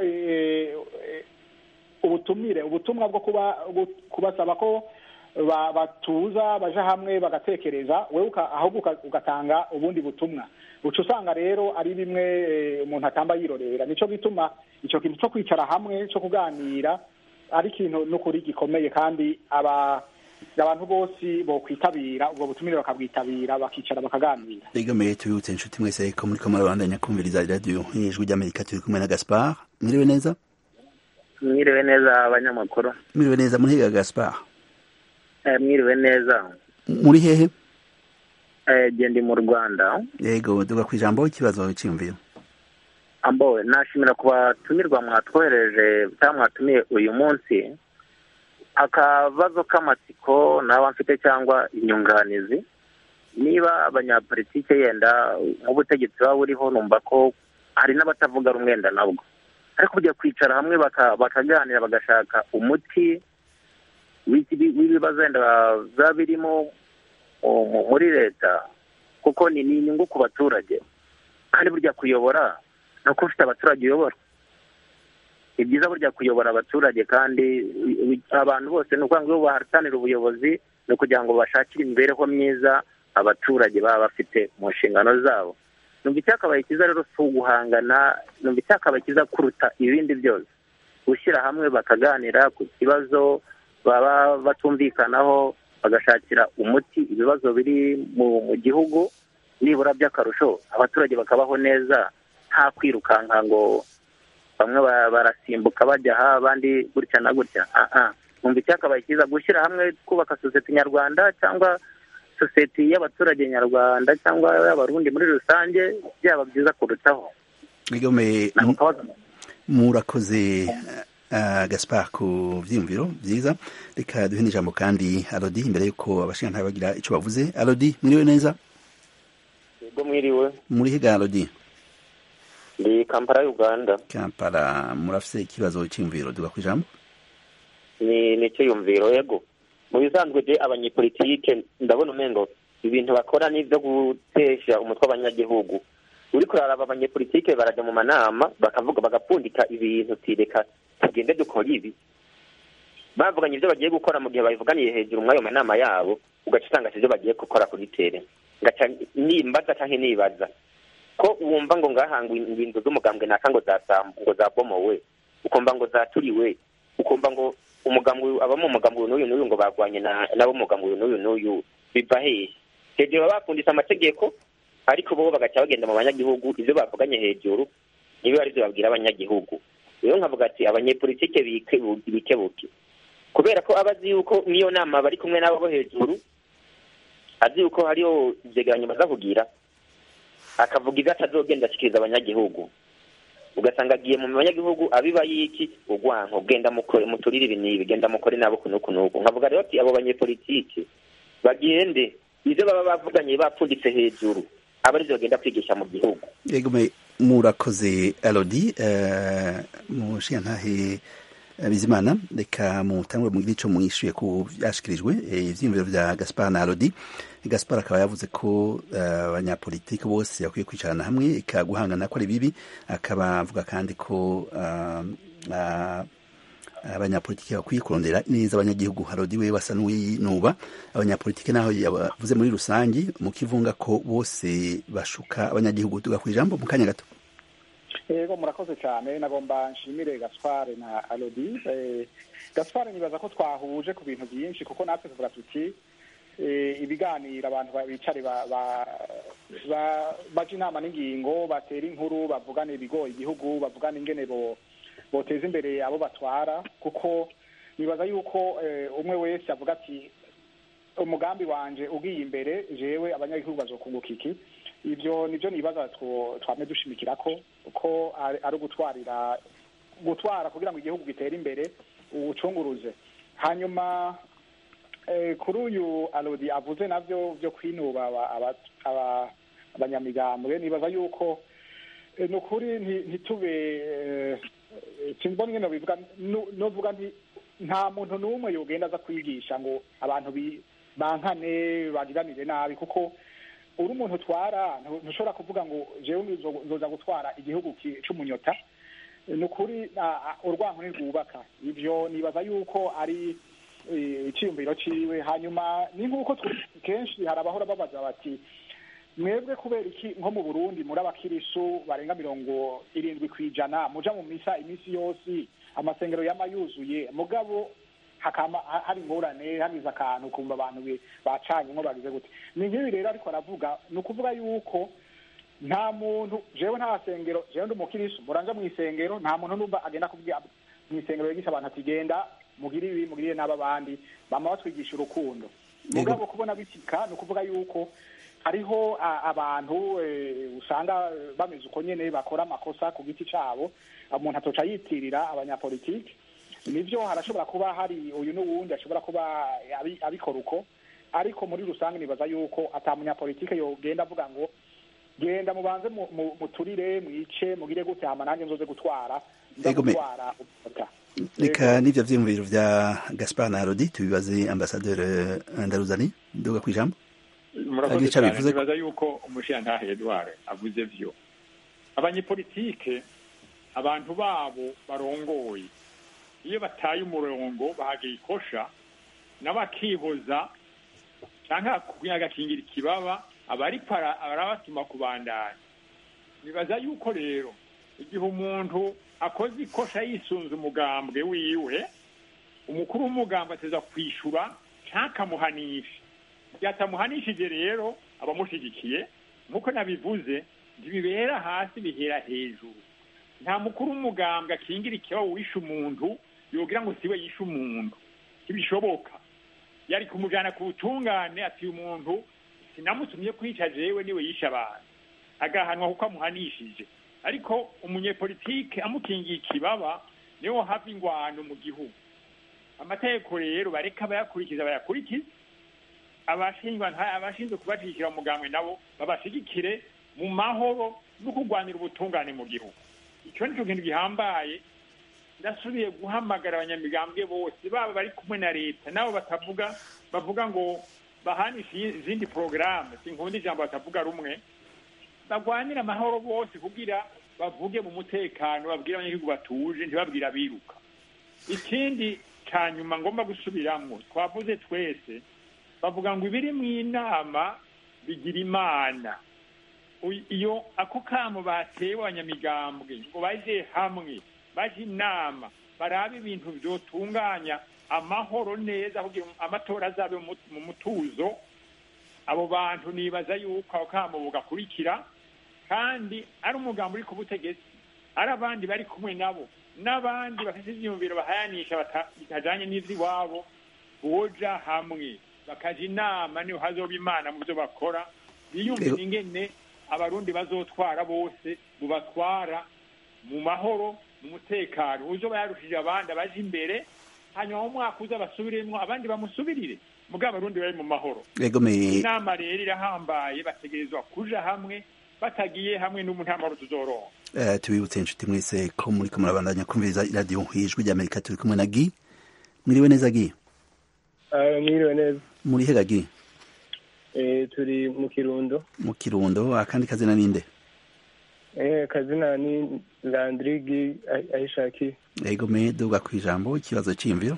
ubutumire ubutumwa bwo kuba kubasaba ko batuza baja hamwe bagatekereza wewe ahubwo ugatanga ubundi butumwa uca usanga rero ari bimwe umuntu atamba yirorera nico gituma ico kintu co kwicara hamwe co kuganira ari ikintu n'ukuri gikomeye kandi aba abantu bose bokwitabira ubwo butumire bakabwitabira bakicara bakaganira egamiye tubibutse inshuti mwese ko muri kamara rwanda nyakumviriza radiyo ijwi ry'amerika turi kumwe na gaspar mwiriwe neza mwiriwe neza abanyamakuru mwiriwe neza muri gaspar mwiriwe neza muri hehe genda mu rwanda yego duga ku ijambo ikibazo cyiyumviro ambo nashimira ku batumirwa mwatwohereje cyangwa mwatumiye uyu munsi akabazo k'amatsiko naba mfite cyangwa inyunganizi niba abanyapolitike yenda nk'ubutegetsi buba buriho numva ko hari n'abatavuga rumwenda nabwo ariko kujya kwicara hamwe bakaganira bagashaka umuti w'ibibazo wenda biba birimo muri leta kuko ni inyungu ku baturage kandi burya kuyobora ni uko ufite abaturage uyobora ni byiza burya kuyobora abaturage kandi abantu bose ni ukuvuga ngo iyo bahatanira ubuyobozi ni ukugira ngo bashakire imibereho myiza abaturage baba bafite mu nshingano zabo numva icyakabaye cyiza rero si uguhangana numva icyakabaye cyiza kuruta ibindi byose gushyira hamwe bakaganira ku kibazo baba batumvikanaho bagashakira umuti ibibazo biri mu gihugu nibura by'akarusho abaturage bakabaho neza nta kwirukanka ngo bamwe barasimbuka bajya aha abandi gutya na gutya numva icyakabaye cyiza gushyira hamwe twubaka sosiyete nyarwanda cyangwa sosiyete y'abaturage nyarwanda cyangwa y'abarundi muri rusange byaba byiza kurutaho murakoze gaspar ku byiyumviro byiza reka duhe n'ijambo kandi arodi imbere y'uko abashinga bagira icyo bavuze arodi mwiriwe neza yego mwiriwe muri higa arodi ndi kampala uganda kampala murafise ikibazo cy'imviro duga ku ijambo ni nicyo yumviro yego mu bisanzwe je abanyepolitike ndabona umengo ibintu bakora ni ibyo gutesha umutwe w'abanyagihugu uri kuraraba abanyepolitike barajya mu manama bakavuga bagapfundika ibintu tireka tugende dukora ibi bavuganye ibyo bagiye gukora mu gihe babivuganiye hejuru muri ayo manama yabo ugaca usanga ibyo bagiye gukora kuri tere ngaca nimbaza cyangwa nibaza ko wumva ngo ngahangwa ingingo z'umugambwe naka ngo ngo zabomowe ukumva ngo zaturiwe ukumva ngo umugambwe abamo umugambwe n'uyu n'uyu ngo bagwanye nabo umugambwe n'uyu n'uyu biva hehe hejuru baba bafunditse amategeko ariko bo bagaca bagenda mu banyagihugu ibyo bavuganye hejuru niba ari byo babwira abanyagihugu rero nkavuga ati abanyepolitike bikebuke kubera ko aba azi yuko n'iyo nama bari kumwe n'abo bo hejuru azi yuko hariho ibyegeranyo baza kugira akavuga ibyo atazogenda ashyikiriza abanyagihugu ugasanga agiye mu banyagihugu abiba y'iki urwanko genda muturire ibi n'ibi genda mukore nabo kunuku nuku nkavuga rero ati abo banyepolitike bagende ibyo baba bavuganye bapfunditse hejuru aba aribyo bagenda kwigisha mu gihugu yego murakoze arodi mushiya ntahe bizimana reka mutangure mu gice mwishyuye ku byashyikirijwe ibyiyumviro bya gaspar na arodi gaspar akaba yavuze ko abanyapolitiki bose bakwiye kwicarana hamwe ikaguhangana ko ari bibi akaba avuga kandi ko abanyapolitiki bakwiye kurondera neza abanyagihugu harodi we basa n'uwinuba abanyapolitiki naho yavuze muri rusange mu kivunga ko bose bashuka abanyagihugu tuga ku ijambo mu kanya gato yego murakoze cyane nagomba nshimire gaspare na arodi gaspare nibaza ko twahuje ku bintu byinshi kuko natwe tuvuga tuti ibiganiro abantu bicare baje inama n'ingingo batera inkuru bavugane ibigoye igihugu bavugane ingene boteza imbere abo batwara kuko nibaza yuko umwe wese avuga ati umugambi wanje ugiye imbere jewe abanyagihugu bazokunguka iki ibyo nibyo nibaza twame dushimikira ko ko ari ugutwarira gutwara kugira ngo igihugu gitere imbere ubucunguruze hanyuma kuri uyu arodi avuze nabyo byo kwinuba abanyamigambwe nibaza yuko ni ukuri ntitube simbona ingene bivuga novuga nti nta muntu n'umwe yogenda aza kwigisha ngo abantu bankane bagiranire nabi kuko uri umuntu utwara ntushobora kuvuga ngo jewe nzoza gutwara igihugu c'umunyota ni ukuri urwanko ntirwubaka ivyo nibaza yuko ari iciyumviro ciwe hanyuma ni nk'uko kenshi hari abahora babaza bati mwebwe kubera iki nko mu burundi muri abakirisu barenga mirongo irindwi ku ijana muja mu misa iminsi yose amasengero yama yuzuye mugabo hakama ha- hari ingorane hagize akantu kumva abantu bi- bacanyemo bagize gute ni nk'ibi rero ariko aravuga ni ukuvuga yuko nta muntu jewe nta sengero jewe ndi umukirisu muranja mu isengero nta muntu numva agenda kubwira mu isengero yigisha abantu ati genda mugire ibi mugirire n'aba bandi bama batwigisha urukundo mugabo kubona bisika ni ukuvuga yuko hariho a- abantu eh, usanga eh, bameze uko nyene bakora amakosa ku giti cabo umuntu atoca yitirira abanyapolitiki nivyo harashobora kuba hari uyu n'uwundi ashobora kuba abi- abikora uko ariko muri rusange nibaza yuko ata munyapolitike yogenda avuga ngo genda mubanze mu- mu- muturire mwice mugire gute hama nanjye nzoze gutwara nza Ego me- gutwara ubutaka reka n'ivyo vyiyumviro vya gaspar na rodi tubibaze ambasaderi ndaruzani nduga kwijambo murakoze Agira ico cyane abivuze ko- nibaza yuko umushirantahe edward avuze vyo abanyepolitike abantu babo barongoye iyo bataye umurongo bahagira ikosha nabo akihoza canke kugira agakingira ikibaba aba ariko ara- arabatuma kubandanya nibaza yuko rero igihe umuntu akoze ikosha yisunze umugambwe wiwe umukuru w'umugambwe ateza kwishura ntakamuhanishe igihe atamuhanishije rero abamushigikiye nk'uko nabivuze ntibibera hasi bihera hejuru nta mukuru w'umugambwe akingira ikibazo wishe umuntu yogira ngo siwe yishe umuntu ntibishoboka yari kumujana ku butungane ati uyu muntu sinamutumye kwica jewe niwe yishe abantu agahanwa kuko amuhanishije ariko umunyepolitike amukingiye ikibaba niwo hava ingwano mu gihugu amategeko rero bareka bayakurikiza bayakurikize abashingwa nta- abashinzwe kubashigikira mu mugambwe nabo babashigikire mu mahoro no kurwanira ubutungane mu gihugu icyo ni cyo kintu gihambaye ndasubiye guhamagara abanyamigambwe bose baba bari kumwe na leta nabo batavuga bavuga ngo bahanishe izindi porogaramu sinkunda ijambo batavuga rumwe barwanire amahoro bose kugira bavuge mu mutekano babwire abanyagihugu batuje ntibabwire abiruka ikindi cya nyuma ngomba gusubiramo twavuze twese bavuga ngo ibiri mu inama bigira imana Uy- iyo ako kamo batewe abanyamigambwe ngo baje hamwe baje inama barabe ibintu vyotunganya amahoro neza kugira ngo amatora azabe mu mut- mu mutuzo abo bantu nibaza yuko ako kamo bugakurikira kandi ari umugambi uri ku butegetsi ari abandi bari kumwe nabo n'abandi bafite ivyiyumviro bahayanisha bata- bitajanye n'ivy'iwabo boja hamwe bakaja inama niho hazoba imana mu vyo bakora biyumvira Ego. ingene abarundi bazotwara bose bubatwara mu mahoro mu mutekano uzoba yarushije abandi abaje imbere hanyuma mu mwaka uza basubiremwo abandi bamusubirire mugabo abarundi bari mu mahoro Ego me inama rero irahambaye bategerezwa kuja hamwe batagiye hamwe n'umu nta mahoro tuzoronka Eh, tubibutse inshuti mwese ko muri ko murabandanya kumviriza iradiyo ijwi ry'amerika turi kumwe na gi mwiriwe neza gi mwiriwe neza muri hega gi Eh, turi mu kirundo mu kirundo akandi kazina ninde Eh, kazina ni landrigi ayishakiye ego me duga ku ijambo ikibazo cy'imviro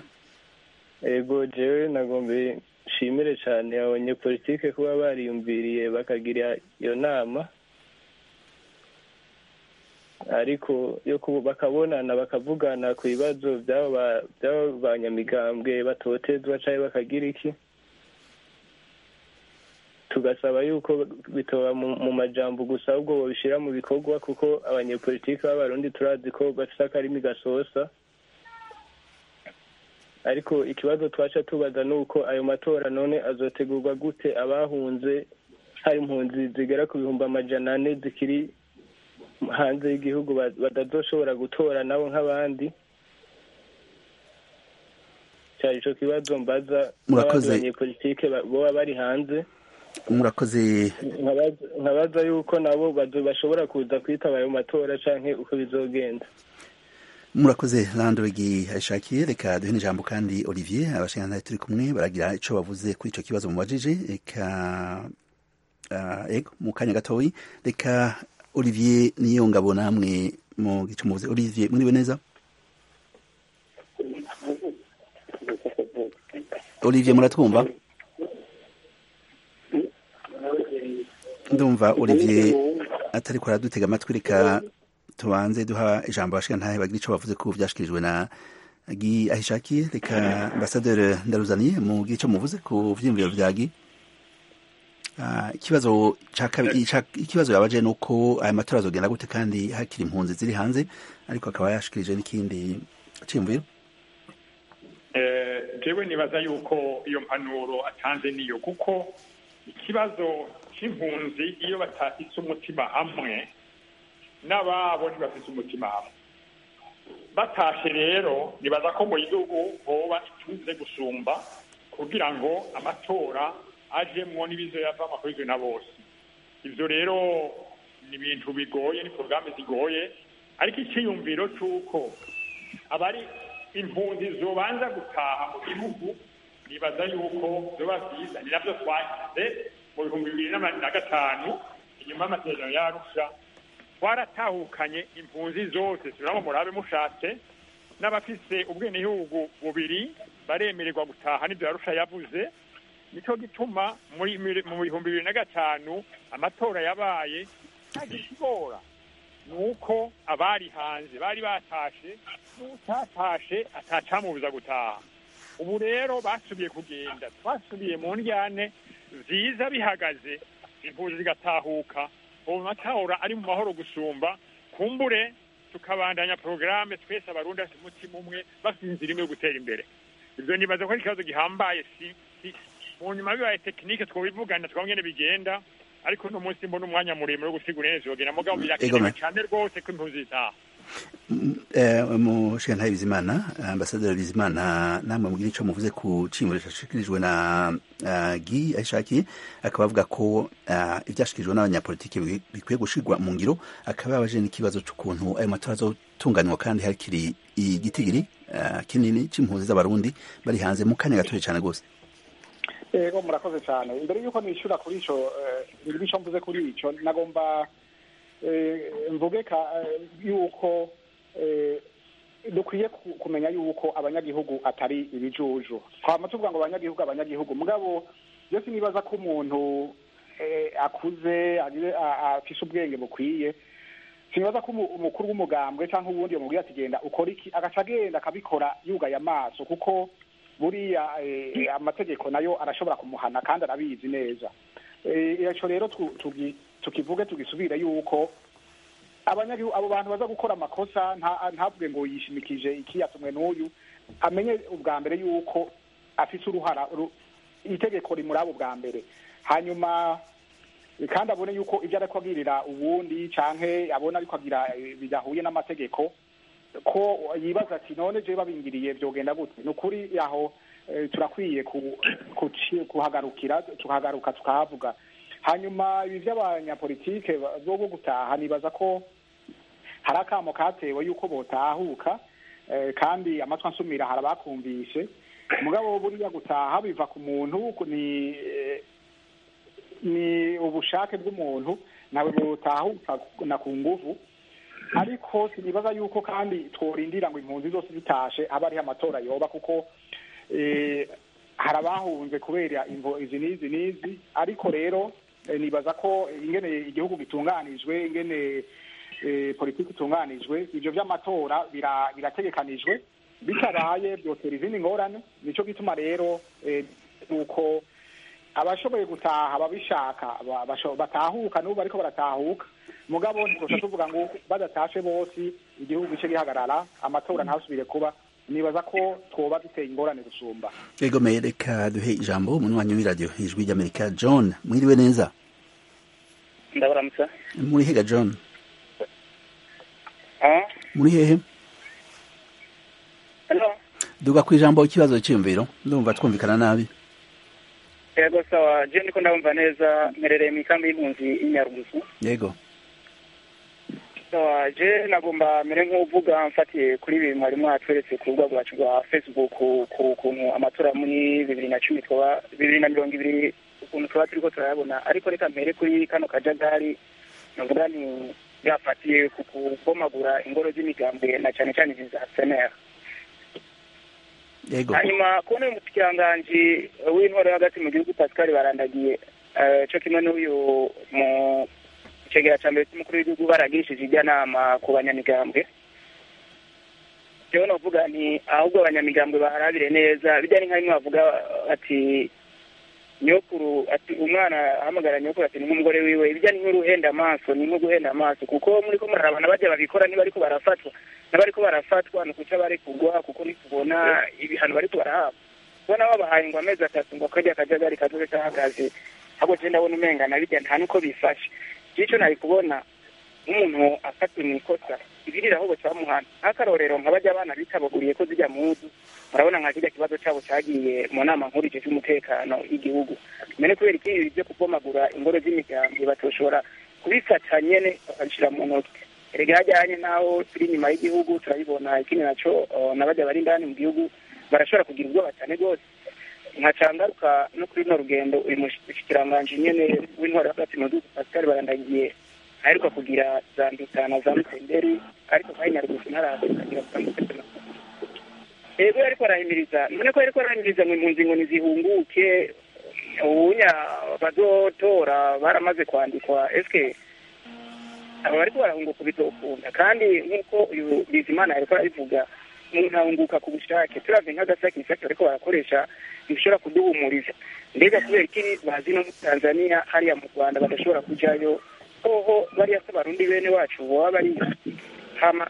ego jewe nagombe nshimire cyane abanyepolitike kuba bariyumviriye bakagira iyo nama ariko yo kuba bakabonana bakavugana ku bibazo by'abo ba- by'abo banyamigambwe batotezwa cyangwa bakagira iki tugasaba yuko bitoba mu mu majambo gusa ahubwo babishyira mu bikorwa kuko abanyepolitiki b'abarundi turazi ko bafite akarimi gasosa ariko ikibazo twaca tubaza ni uko ayo matora none azotegurwa gute abahunze hari impunzi zigera ku bihumbi amajana ane zikiri hanze y'igihugu ba- batazoshobora gutora nabo nk'abandi cyari ico kibazo mbaza Murakoze. n'abandi banyepolitike ba- boba bari hanze murakoze nkabaza nkabaza yuko nabo bazo- bashobora kuza kwitaba ayo matora canke uko bizogenda murakoze landregi ayishakiye reka duhe n'ijambo kandi olivier abashingantahe turi kumwe baragira ico bavuze kuri ico kibazo mubajije reka uh, ego mu kanya gatoyi reka olivier niyo ngabo namwe mu gice muvuze olivier mwiriwe neza olivier muratwumva ndumva olivier atariko aradutega amatwi reka tubanze duha ijambo abashingantahe bagira ico bavuze ku vyashikirijwe na gi ahishakiye reka ambasaderi ndaruzaniye mu gice muvuze ku vyiyumviro vya gi Ah, ikibazo ca kabiri ca- ikibazo yabaje nuko aya matora azogenda gute kandi hakiri impunzi ziri hanze ariko akaba yashikirije n'ikindi ciyumviro Eh, jewe nibaza yuko iyo mpanuro atanze niyo kuko ikibazo c'impunzi iyo batafise umutima hamwe n'ababo ntibafise umutima hamwe batashe rero nibaza ko mu gihugu hoba ituze gusumba kugira ngo amatora ajemwo n'ibizoyavamo akozwe na bose ivyo rero ni ibintu bigoye ni porogaramu zigoye ariko iciyumviro c'uko abari impunzi zobanza gutaha mu gihugu nibaza yuko zoba vyiza ni navyo twagize mu bihumbi bibiri na na gatanu inyuma y'amasezerano yarusha twaratahukanye impunzi zose turabo murabe mushatse n'abafise ubwenegihugu bubiri baremererwa gutaha n'ivyo yarusha yavuze nico gituma muri mu bihumbi bibiri na gatanu amatora yabaye ntagikigora nuko abari hanze bari batashe n'utatashe atacamubuza gutaha ubu rero basubiye kugenda twasubiye mu ndyane vyiza bihagaze impunzi zigatahuka ubu matora ari mu mahoro gusumba kumbure tukabandanya porogaramu twese abarundi bafite umutima umwe bafite inzira imwe yo gutera imbere ivyo nibaza ko ari ikibazo gihambaye si si mu nyuma bibaye tekinike twobivugana twaba ngene bigenda ariko uno munsi mbona umwanya muremure wo gusigura neza yogenda mugabo birakenewe Egome. cane rwose ko impunzi zitaha mushingantahe bizimana ambasaderi bizimana namwe mugira ico muvuze ku ciyumviro cashikirijwe na ah, gi ahishakiye akaba avuga ko ah, ivyashikirijwe n'abanyapolitiki bi- bikwiye gushirwa mu ngiro akaba yabaje n'ikibazo c'ukuntu ayo matora azotunganywa kandi hakiri igitigiri ah, kinini c'impunzi z'abarundi bari hanze mu kanya gatoya cane rwose ego murakoze cyane imbere y'uko nishyura kuri ico eh, ico mvuze kuri ico nagomba eh, mvuge ka eh, yuko eh, dukwiye ku- kumenya yuko abanyagihugu atari ibijuju twama tuvuga ngo abanyagihugu abanyagihugu mugabo iyo sinibaza ko umuntu eh, akuze agire- a- a- afise ubwenge bukwiye sinibaza ko umu- umukuru w'umugambwe cyangwa uwundi yamubwira ati genda ukora iki agaca agenda akabikora yugaye amaso kuko buriya eh, amategeko nayo arashobora kumuhana kandi arabizi neza Eh, ico rero tu- tugi- tukivuge tugisubire yuko abanyagihugu abo bantu baza gukora amakosa nta- ntavuge ngo yishimikije iki yatumwe n'uyu amenye ubwa mbere yuko afise uruhara ru- itegeko rimuraba ubwa mbere hanyuma eh, kandi abone yuko ibyo ariko agirira uwundi canke abona ariko agira eh, bidahuye n'amategeko ko yibaza ati none je babingiriye vyogenda gute ni ukuri aho eh, turakwiye ku- kuci- kuhagarukira tukahagaruka tukahavuga hanyuma ibi vy'abanyapolitike ba- bo bo gutaha nibaza ko hari akamo katewe yuko botahuka eh, kandi amatwi ansumira hari abakumvishe mugabo buriya gutaha biva ku muntu ku- ni eh, ni ubushake bw'umuntu nawe butahuka na ku nguvu ariko sinibaza yuko kandi tworindira ngo impunzi zose zitashe aba ariho amatora yoba kuko eh, hari abahunze kubera imvo izi n'izi n'izi ariko rero eh, nibaza ko ingene igihugu gitunganijwe ingene eh, politiki itunganijwe ivyo vy'amatora bira- birategekanijwe bitabaye byotera izindi ngorane nico gituma rero eh, nuko abashoboye gutaha ababishaka ba- basho- batahuka n'ubu bariko baratahuka mugabo ntitwoca tuvuga ngo badatashe bose igihugu gice gihagarara amatora ntasubire kuba nibaza ko twoba duteye ingorane gusumba egome reka duhe ijambo umunywanyi w'iradiyo ijwi ry'amerika john mwiriwe neza ndabaramutsa muri hega john Ah, muri hehe hello duga ku ijambo ikibazo cyiyumviro ndumva twumvikana nabi yego sawa je ndiko ndabumva neza mperereye mu ikambi y'impunzi y'inyarugusu yego sawa je nagomba mere nk'uvuga mfatiye kuri ibi mwari mwatweretse ku rubuga rwacu rwa facebook ku ku kuntu amatora muri bibiri na cumi twaba bibiri na mirongo ibiri ukuntu twaba turiko turayabona ariko reka mpere kuri kano kajagari navuga ni yafatiye ku kubomagura ingoro z'imigambwe na cane cane izi za senera yego hanyuma kubona uyu mushikiranganji w'intwaro yo hagati mu gihugu pascal barandagiye eh, co kimwe n'uyu mu cegera ca mbere c'umukuru w'igihugu baragirishije ijyanama ku banyamigambwe jewe novuga nti ahubwo abanyamigambwe baharabire neza bijya ni nka bimwe bavuga ati nyokuru ati umwana ahamagara nyokuru ati ni nk'umugore wiwe ibijya ni nk'uruhenda amaso ni nko guhenda amaso kuko muri ko murarabana bajya babikora niba ariko barafatwa n'abariko barafatwa ni ukuca bari kugwa kuko ntitubona ibihano bariko barahabwa kubona babahaye ngo amezi atatu ngo akarya akajagari kazoze kahagaze ahubwo je ndabona umenga na bijya nta nuko bifashe ico nari kubona nk'umuntu afatiwe mu ikosa ibirira ahubwo cyamuhana nk'akarorero nka bajya abana bitabaguriye ko zijya muzu murabona nka kirya kibazo cyabo cyagiye mu nama nkuru ije cy'umutekano y'igihugu mene kubera iki byo kubomagura ingoro z'imiryango batoshobora kubifata nyene bakabishyira mu ntoki erega hajyanye n'aho turi inyuma y'igihugu turabibona ikindi naco na bajya bari indani mu gihugu barashobora kugira ubwoba cyane rwose nkacangaruka no kuri runo rugendo uyu mushikiranganji nyene w'intwaro hagati mu gihugu pascal barandagiye aheruka kugira za ndutana za mutenderi ariko kandi nyarugusu ntaraza kugira kutandukana ego ariko arahimiriza none ko ariko arahimiriza ngo impunzi ngo nizihunguke ubunya bazotora baramaze kwandikwa eske aba bariko barahunguka bizokunda kandi nk'uko uyu bizimana yariko arabivuga umuntu ahunguka ku bushake turavye nk'agasakisaki bariko barakoresha bishobora kuduhumuriza mbega kubera iki bazi no muri tanzania hariya mu rwanda badashobora kujayo hoho bariya se barundi bene wacu boba bariyo hama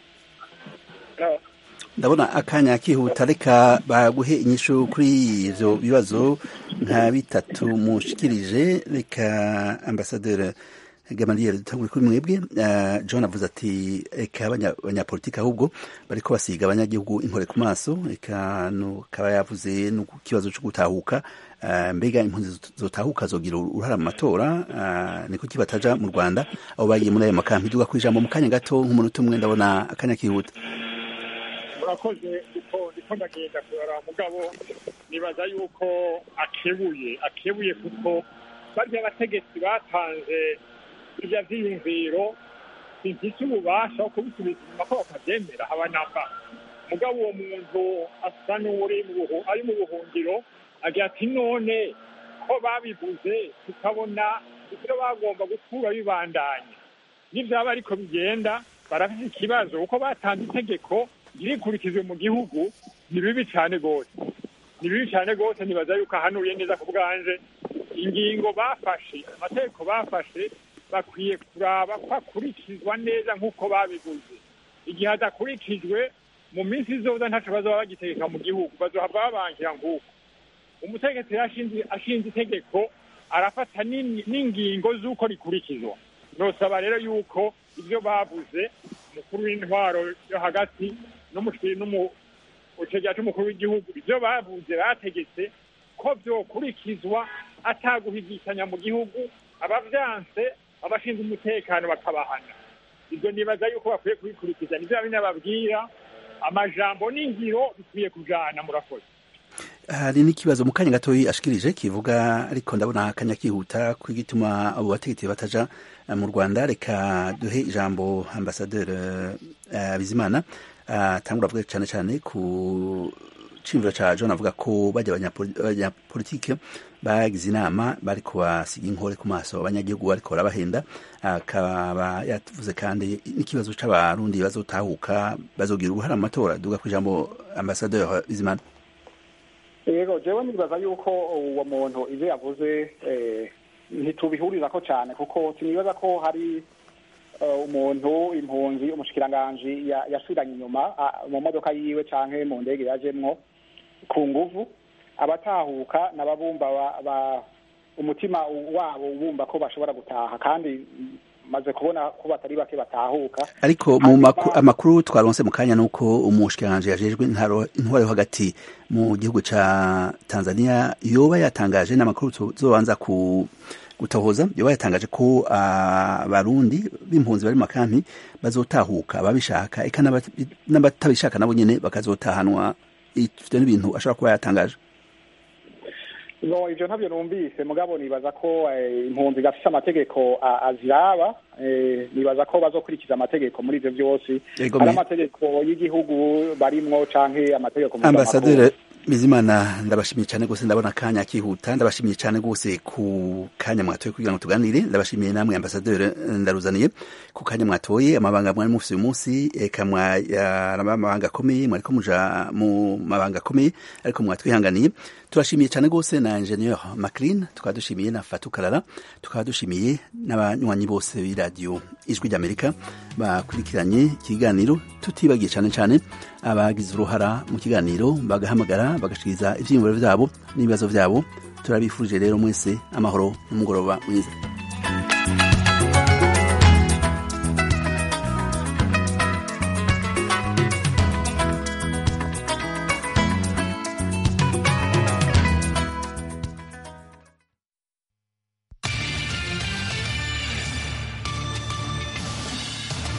ndabona akanya kihuta reka baguhe inyishu kuri ivyo bibazo nka bitatu mushikirije reka ambasaderi Gamaliel dutangure kuri mwebwe uh, John avuze ati eka abanyapolitiki ahubwo bariko basiga abanyagihugu inkore ku maso eka no kaba yavuze no kibazo cyo gutahuka uh, mbega impunzi zotahuka zogira uruhara mu matora uh, niko kibataja mu Rwanda abo bagiye muri ayo makampi duga ku ijambo mu kanya gato nk'umunota umwe ndabona akanya kihuta murakoze uko ndiko ndagenda kurara mugabo nibaza yuko akebuye akebuye kuko barya abategetsi batanze ibyo vyiyumviro bifise ububasha wo kubisubiza inyuma ko bakavyemera haba namba mugabo uwo muntu asa n'uri ari mu buhungiro agira ati none ko babivuze tukabona ivyo bagomba gukura bibandanya n'ivyaba ariko bigenda barafise ikibazo kuko batanze itegeko ririkurikizwe mu gihugu ni bibi cane rwose ni bibi cane rwose nibaza yuko ahanuye neza ku bwanje ingingo bafashe amategeko bafashe bakwiye kuraba ko akurikizwa neza nk'uko babivuze igihe adakurikijwe mu minsi izoza ntaco bazoba bagitegeka mu gihugu bazohava babangira nk'uko umutegetsi ashinze itegeko arafata n'ingingo z'uko rikurikizwa nosaba rero yuko ibyo bavuze umukuru w'intwaro yo hagati n'umucegera c'umukuru w'igihugu ibyo bavuze bategetse ko vyokurikizwa ataguhigikanya mu gihugu abavyanse abashinzwe umutekano bakabahana ibyo nibaza yuko bakwiye kubikurikiza nivyo babinababwira amajambo n'ingiro bikwiye kujana murakoze hari n'ikibazo mu kanya gatoyi ashikirije kivuga ariko ndabona akanya kihuta kwigituma abo bategetsi bataja mu Rwanda reka duhe ijambo ambasaderi uh, Bizimana atangura uh, avuga cyane cyane ku cimviro ca John avuga ko bajya abanyapolitike bagize inama bariko basiga inkore ku maso abanyagihugu bariko barabahenda akaba yavuze kandi n'ikibazo c'abarundi bazotahuka bazogira uruhara mu matora duga ku ijambo ambasaderi Bizimana yego jewe nibaza yuko uwo muntu ivyo yavuze ntitubihurizako cyane kuko sinibaza ko hari umuntu impunzi umushikiranganji yasubiranye inyuma mu modoka yiwe canke mu ndege yajemwo ku nguvu abatahuka n'ababumva umutima wabo ubumva ko bashobora gutaha kandi maze kubona ko batari bake batahuka ariko mu amakuru twaronse mu kanya nuko umushikiranganje yajejwe intwaro yo hagati mu gihugu ca Tanzania yoba yatangaje n'amakuru tuzobanza ku gutohoza yoba yatangaje ko abarundi b'impunzi bari mu makampi bazotahuka ababishaka eka n'abatabishaka nabo nyene bakazotahanwa ivyo n'ibintu ashobora kuba yatangaje no ivyo ntabyo numvise mugabo nibaza ko impunzi gafise amategeko aziraba nibaza ko bazokurikiza amategeko muri ivyo vyose hari amategeko y'igihugu barimwo canke amategeko ambasaderi bizimana ndabashimiye cyane rwose ndabona akanya kihuta ndabashimiye cyane rwose ku kanya mwatoye kugira ngo tuganire ndabashimiye namwe ambasaderi ndaruzaniye ku kanya mwatoye amabanga mwari mufite uyu munsi eka amabanga akomeye mwari ko muja mu mabanga akomeye ariko mwatwihanganiye turashimiye cyane rwose na ingenieur maclean tukaba dushimiye na fatukarara tukaba dushimiye n'abanywanyi bose b'iradiyo ijwi ry'amerika bakurikiranye ikiganiro tutibagiye cyane cyane abagize uruhara mu kiganiro bagahamagara bagashikiriza ibyiyumviro byabo n'ibibazo byabo turabifurije rero mwese amahoro n'umugoroba mwiza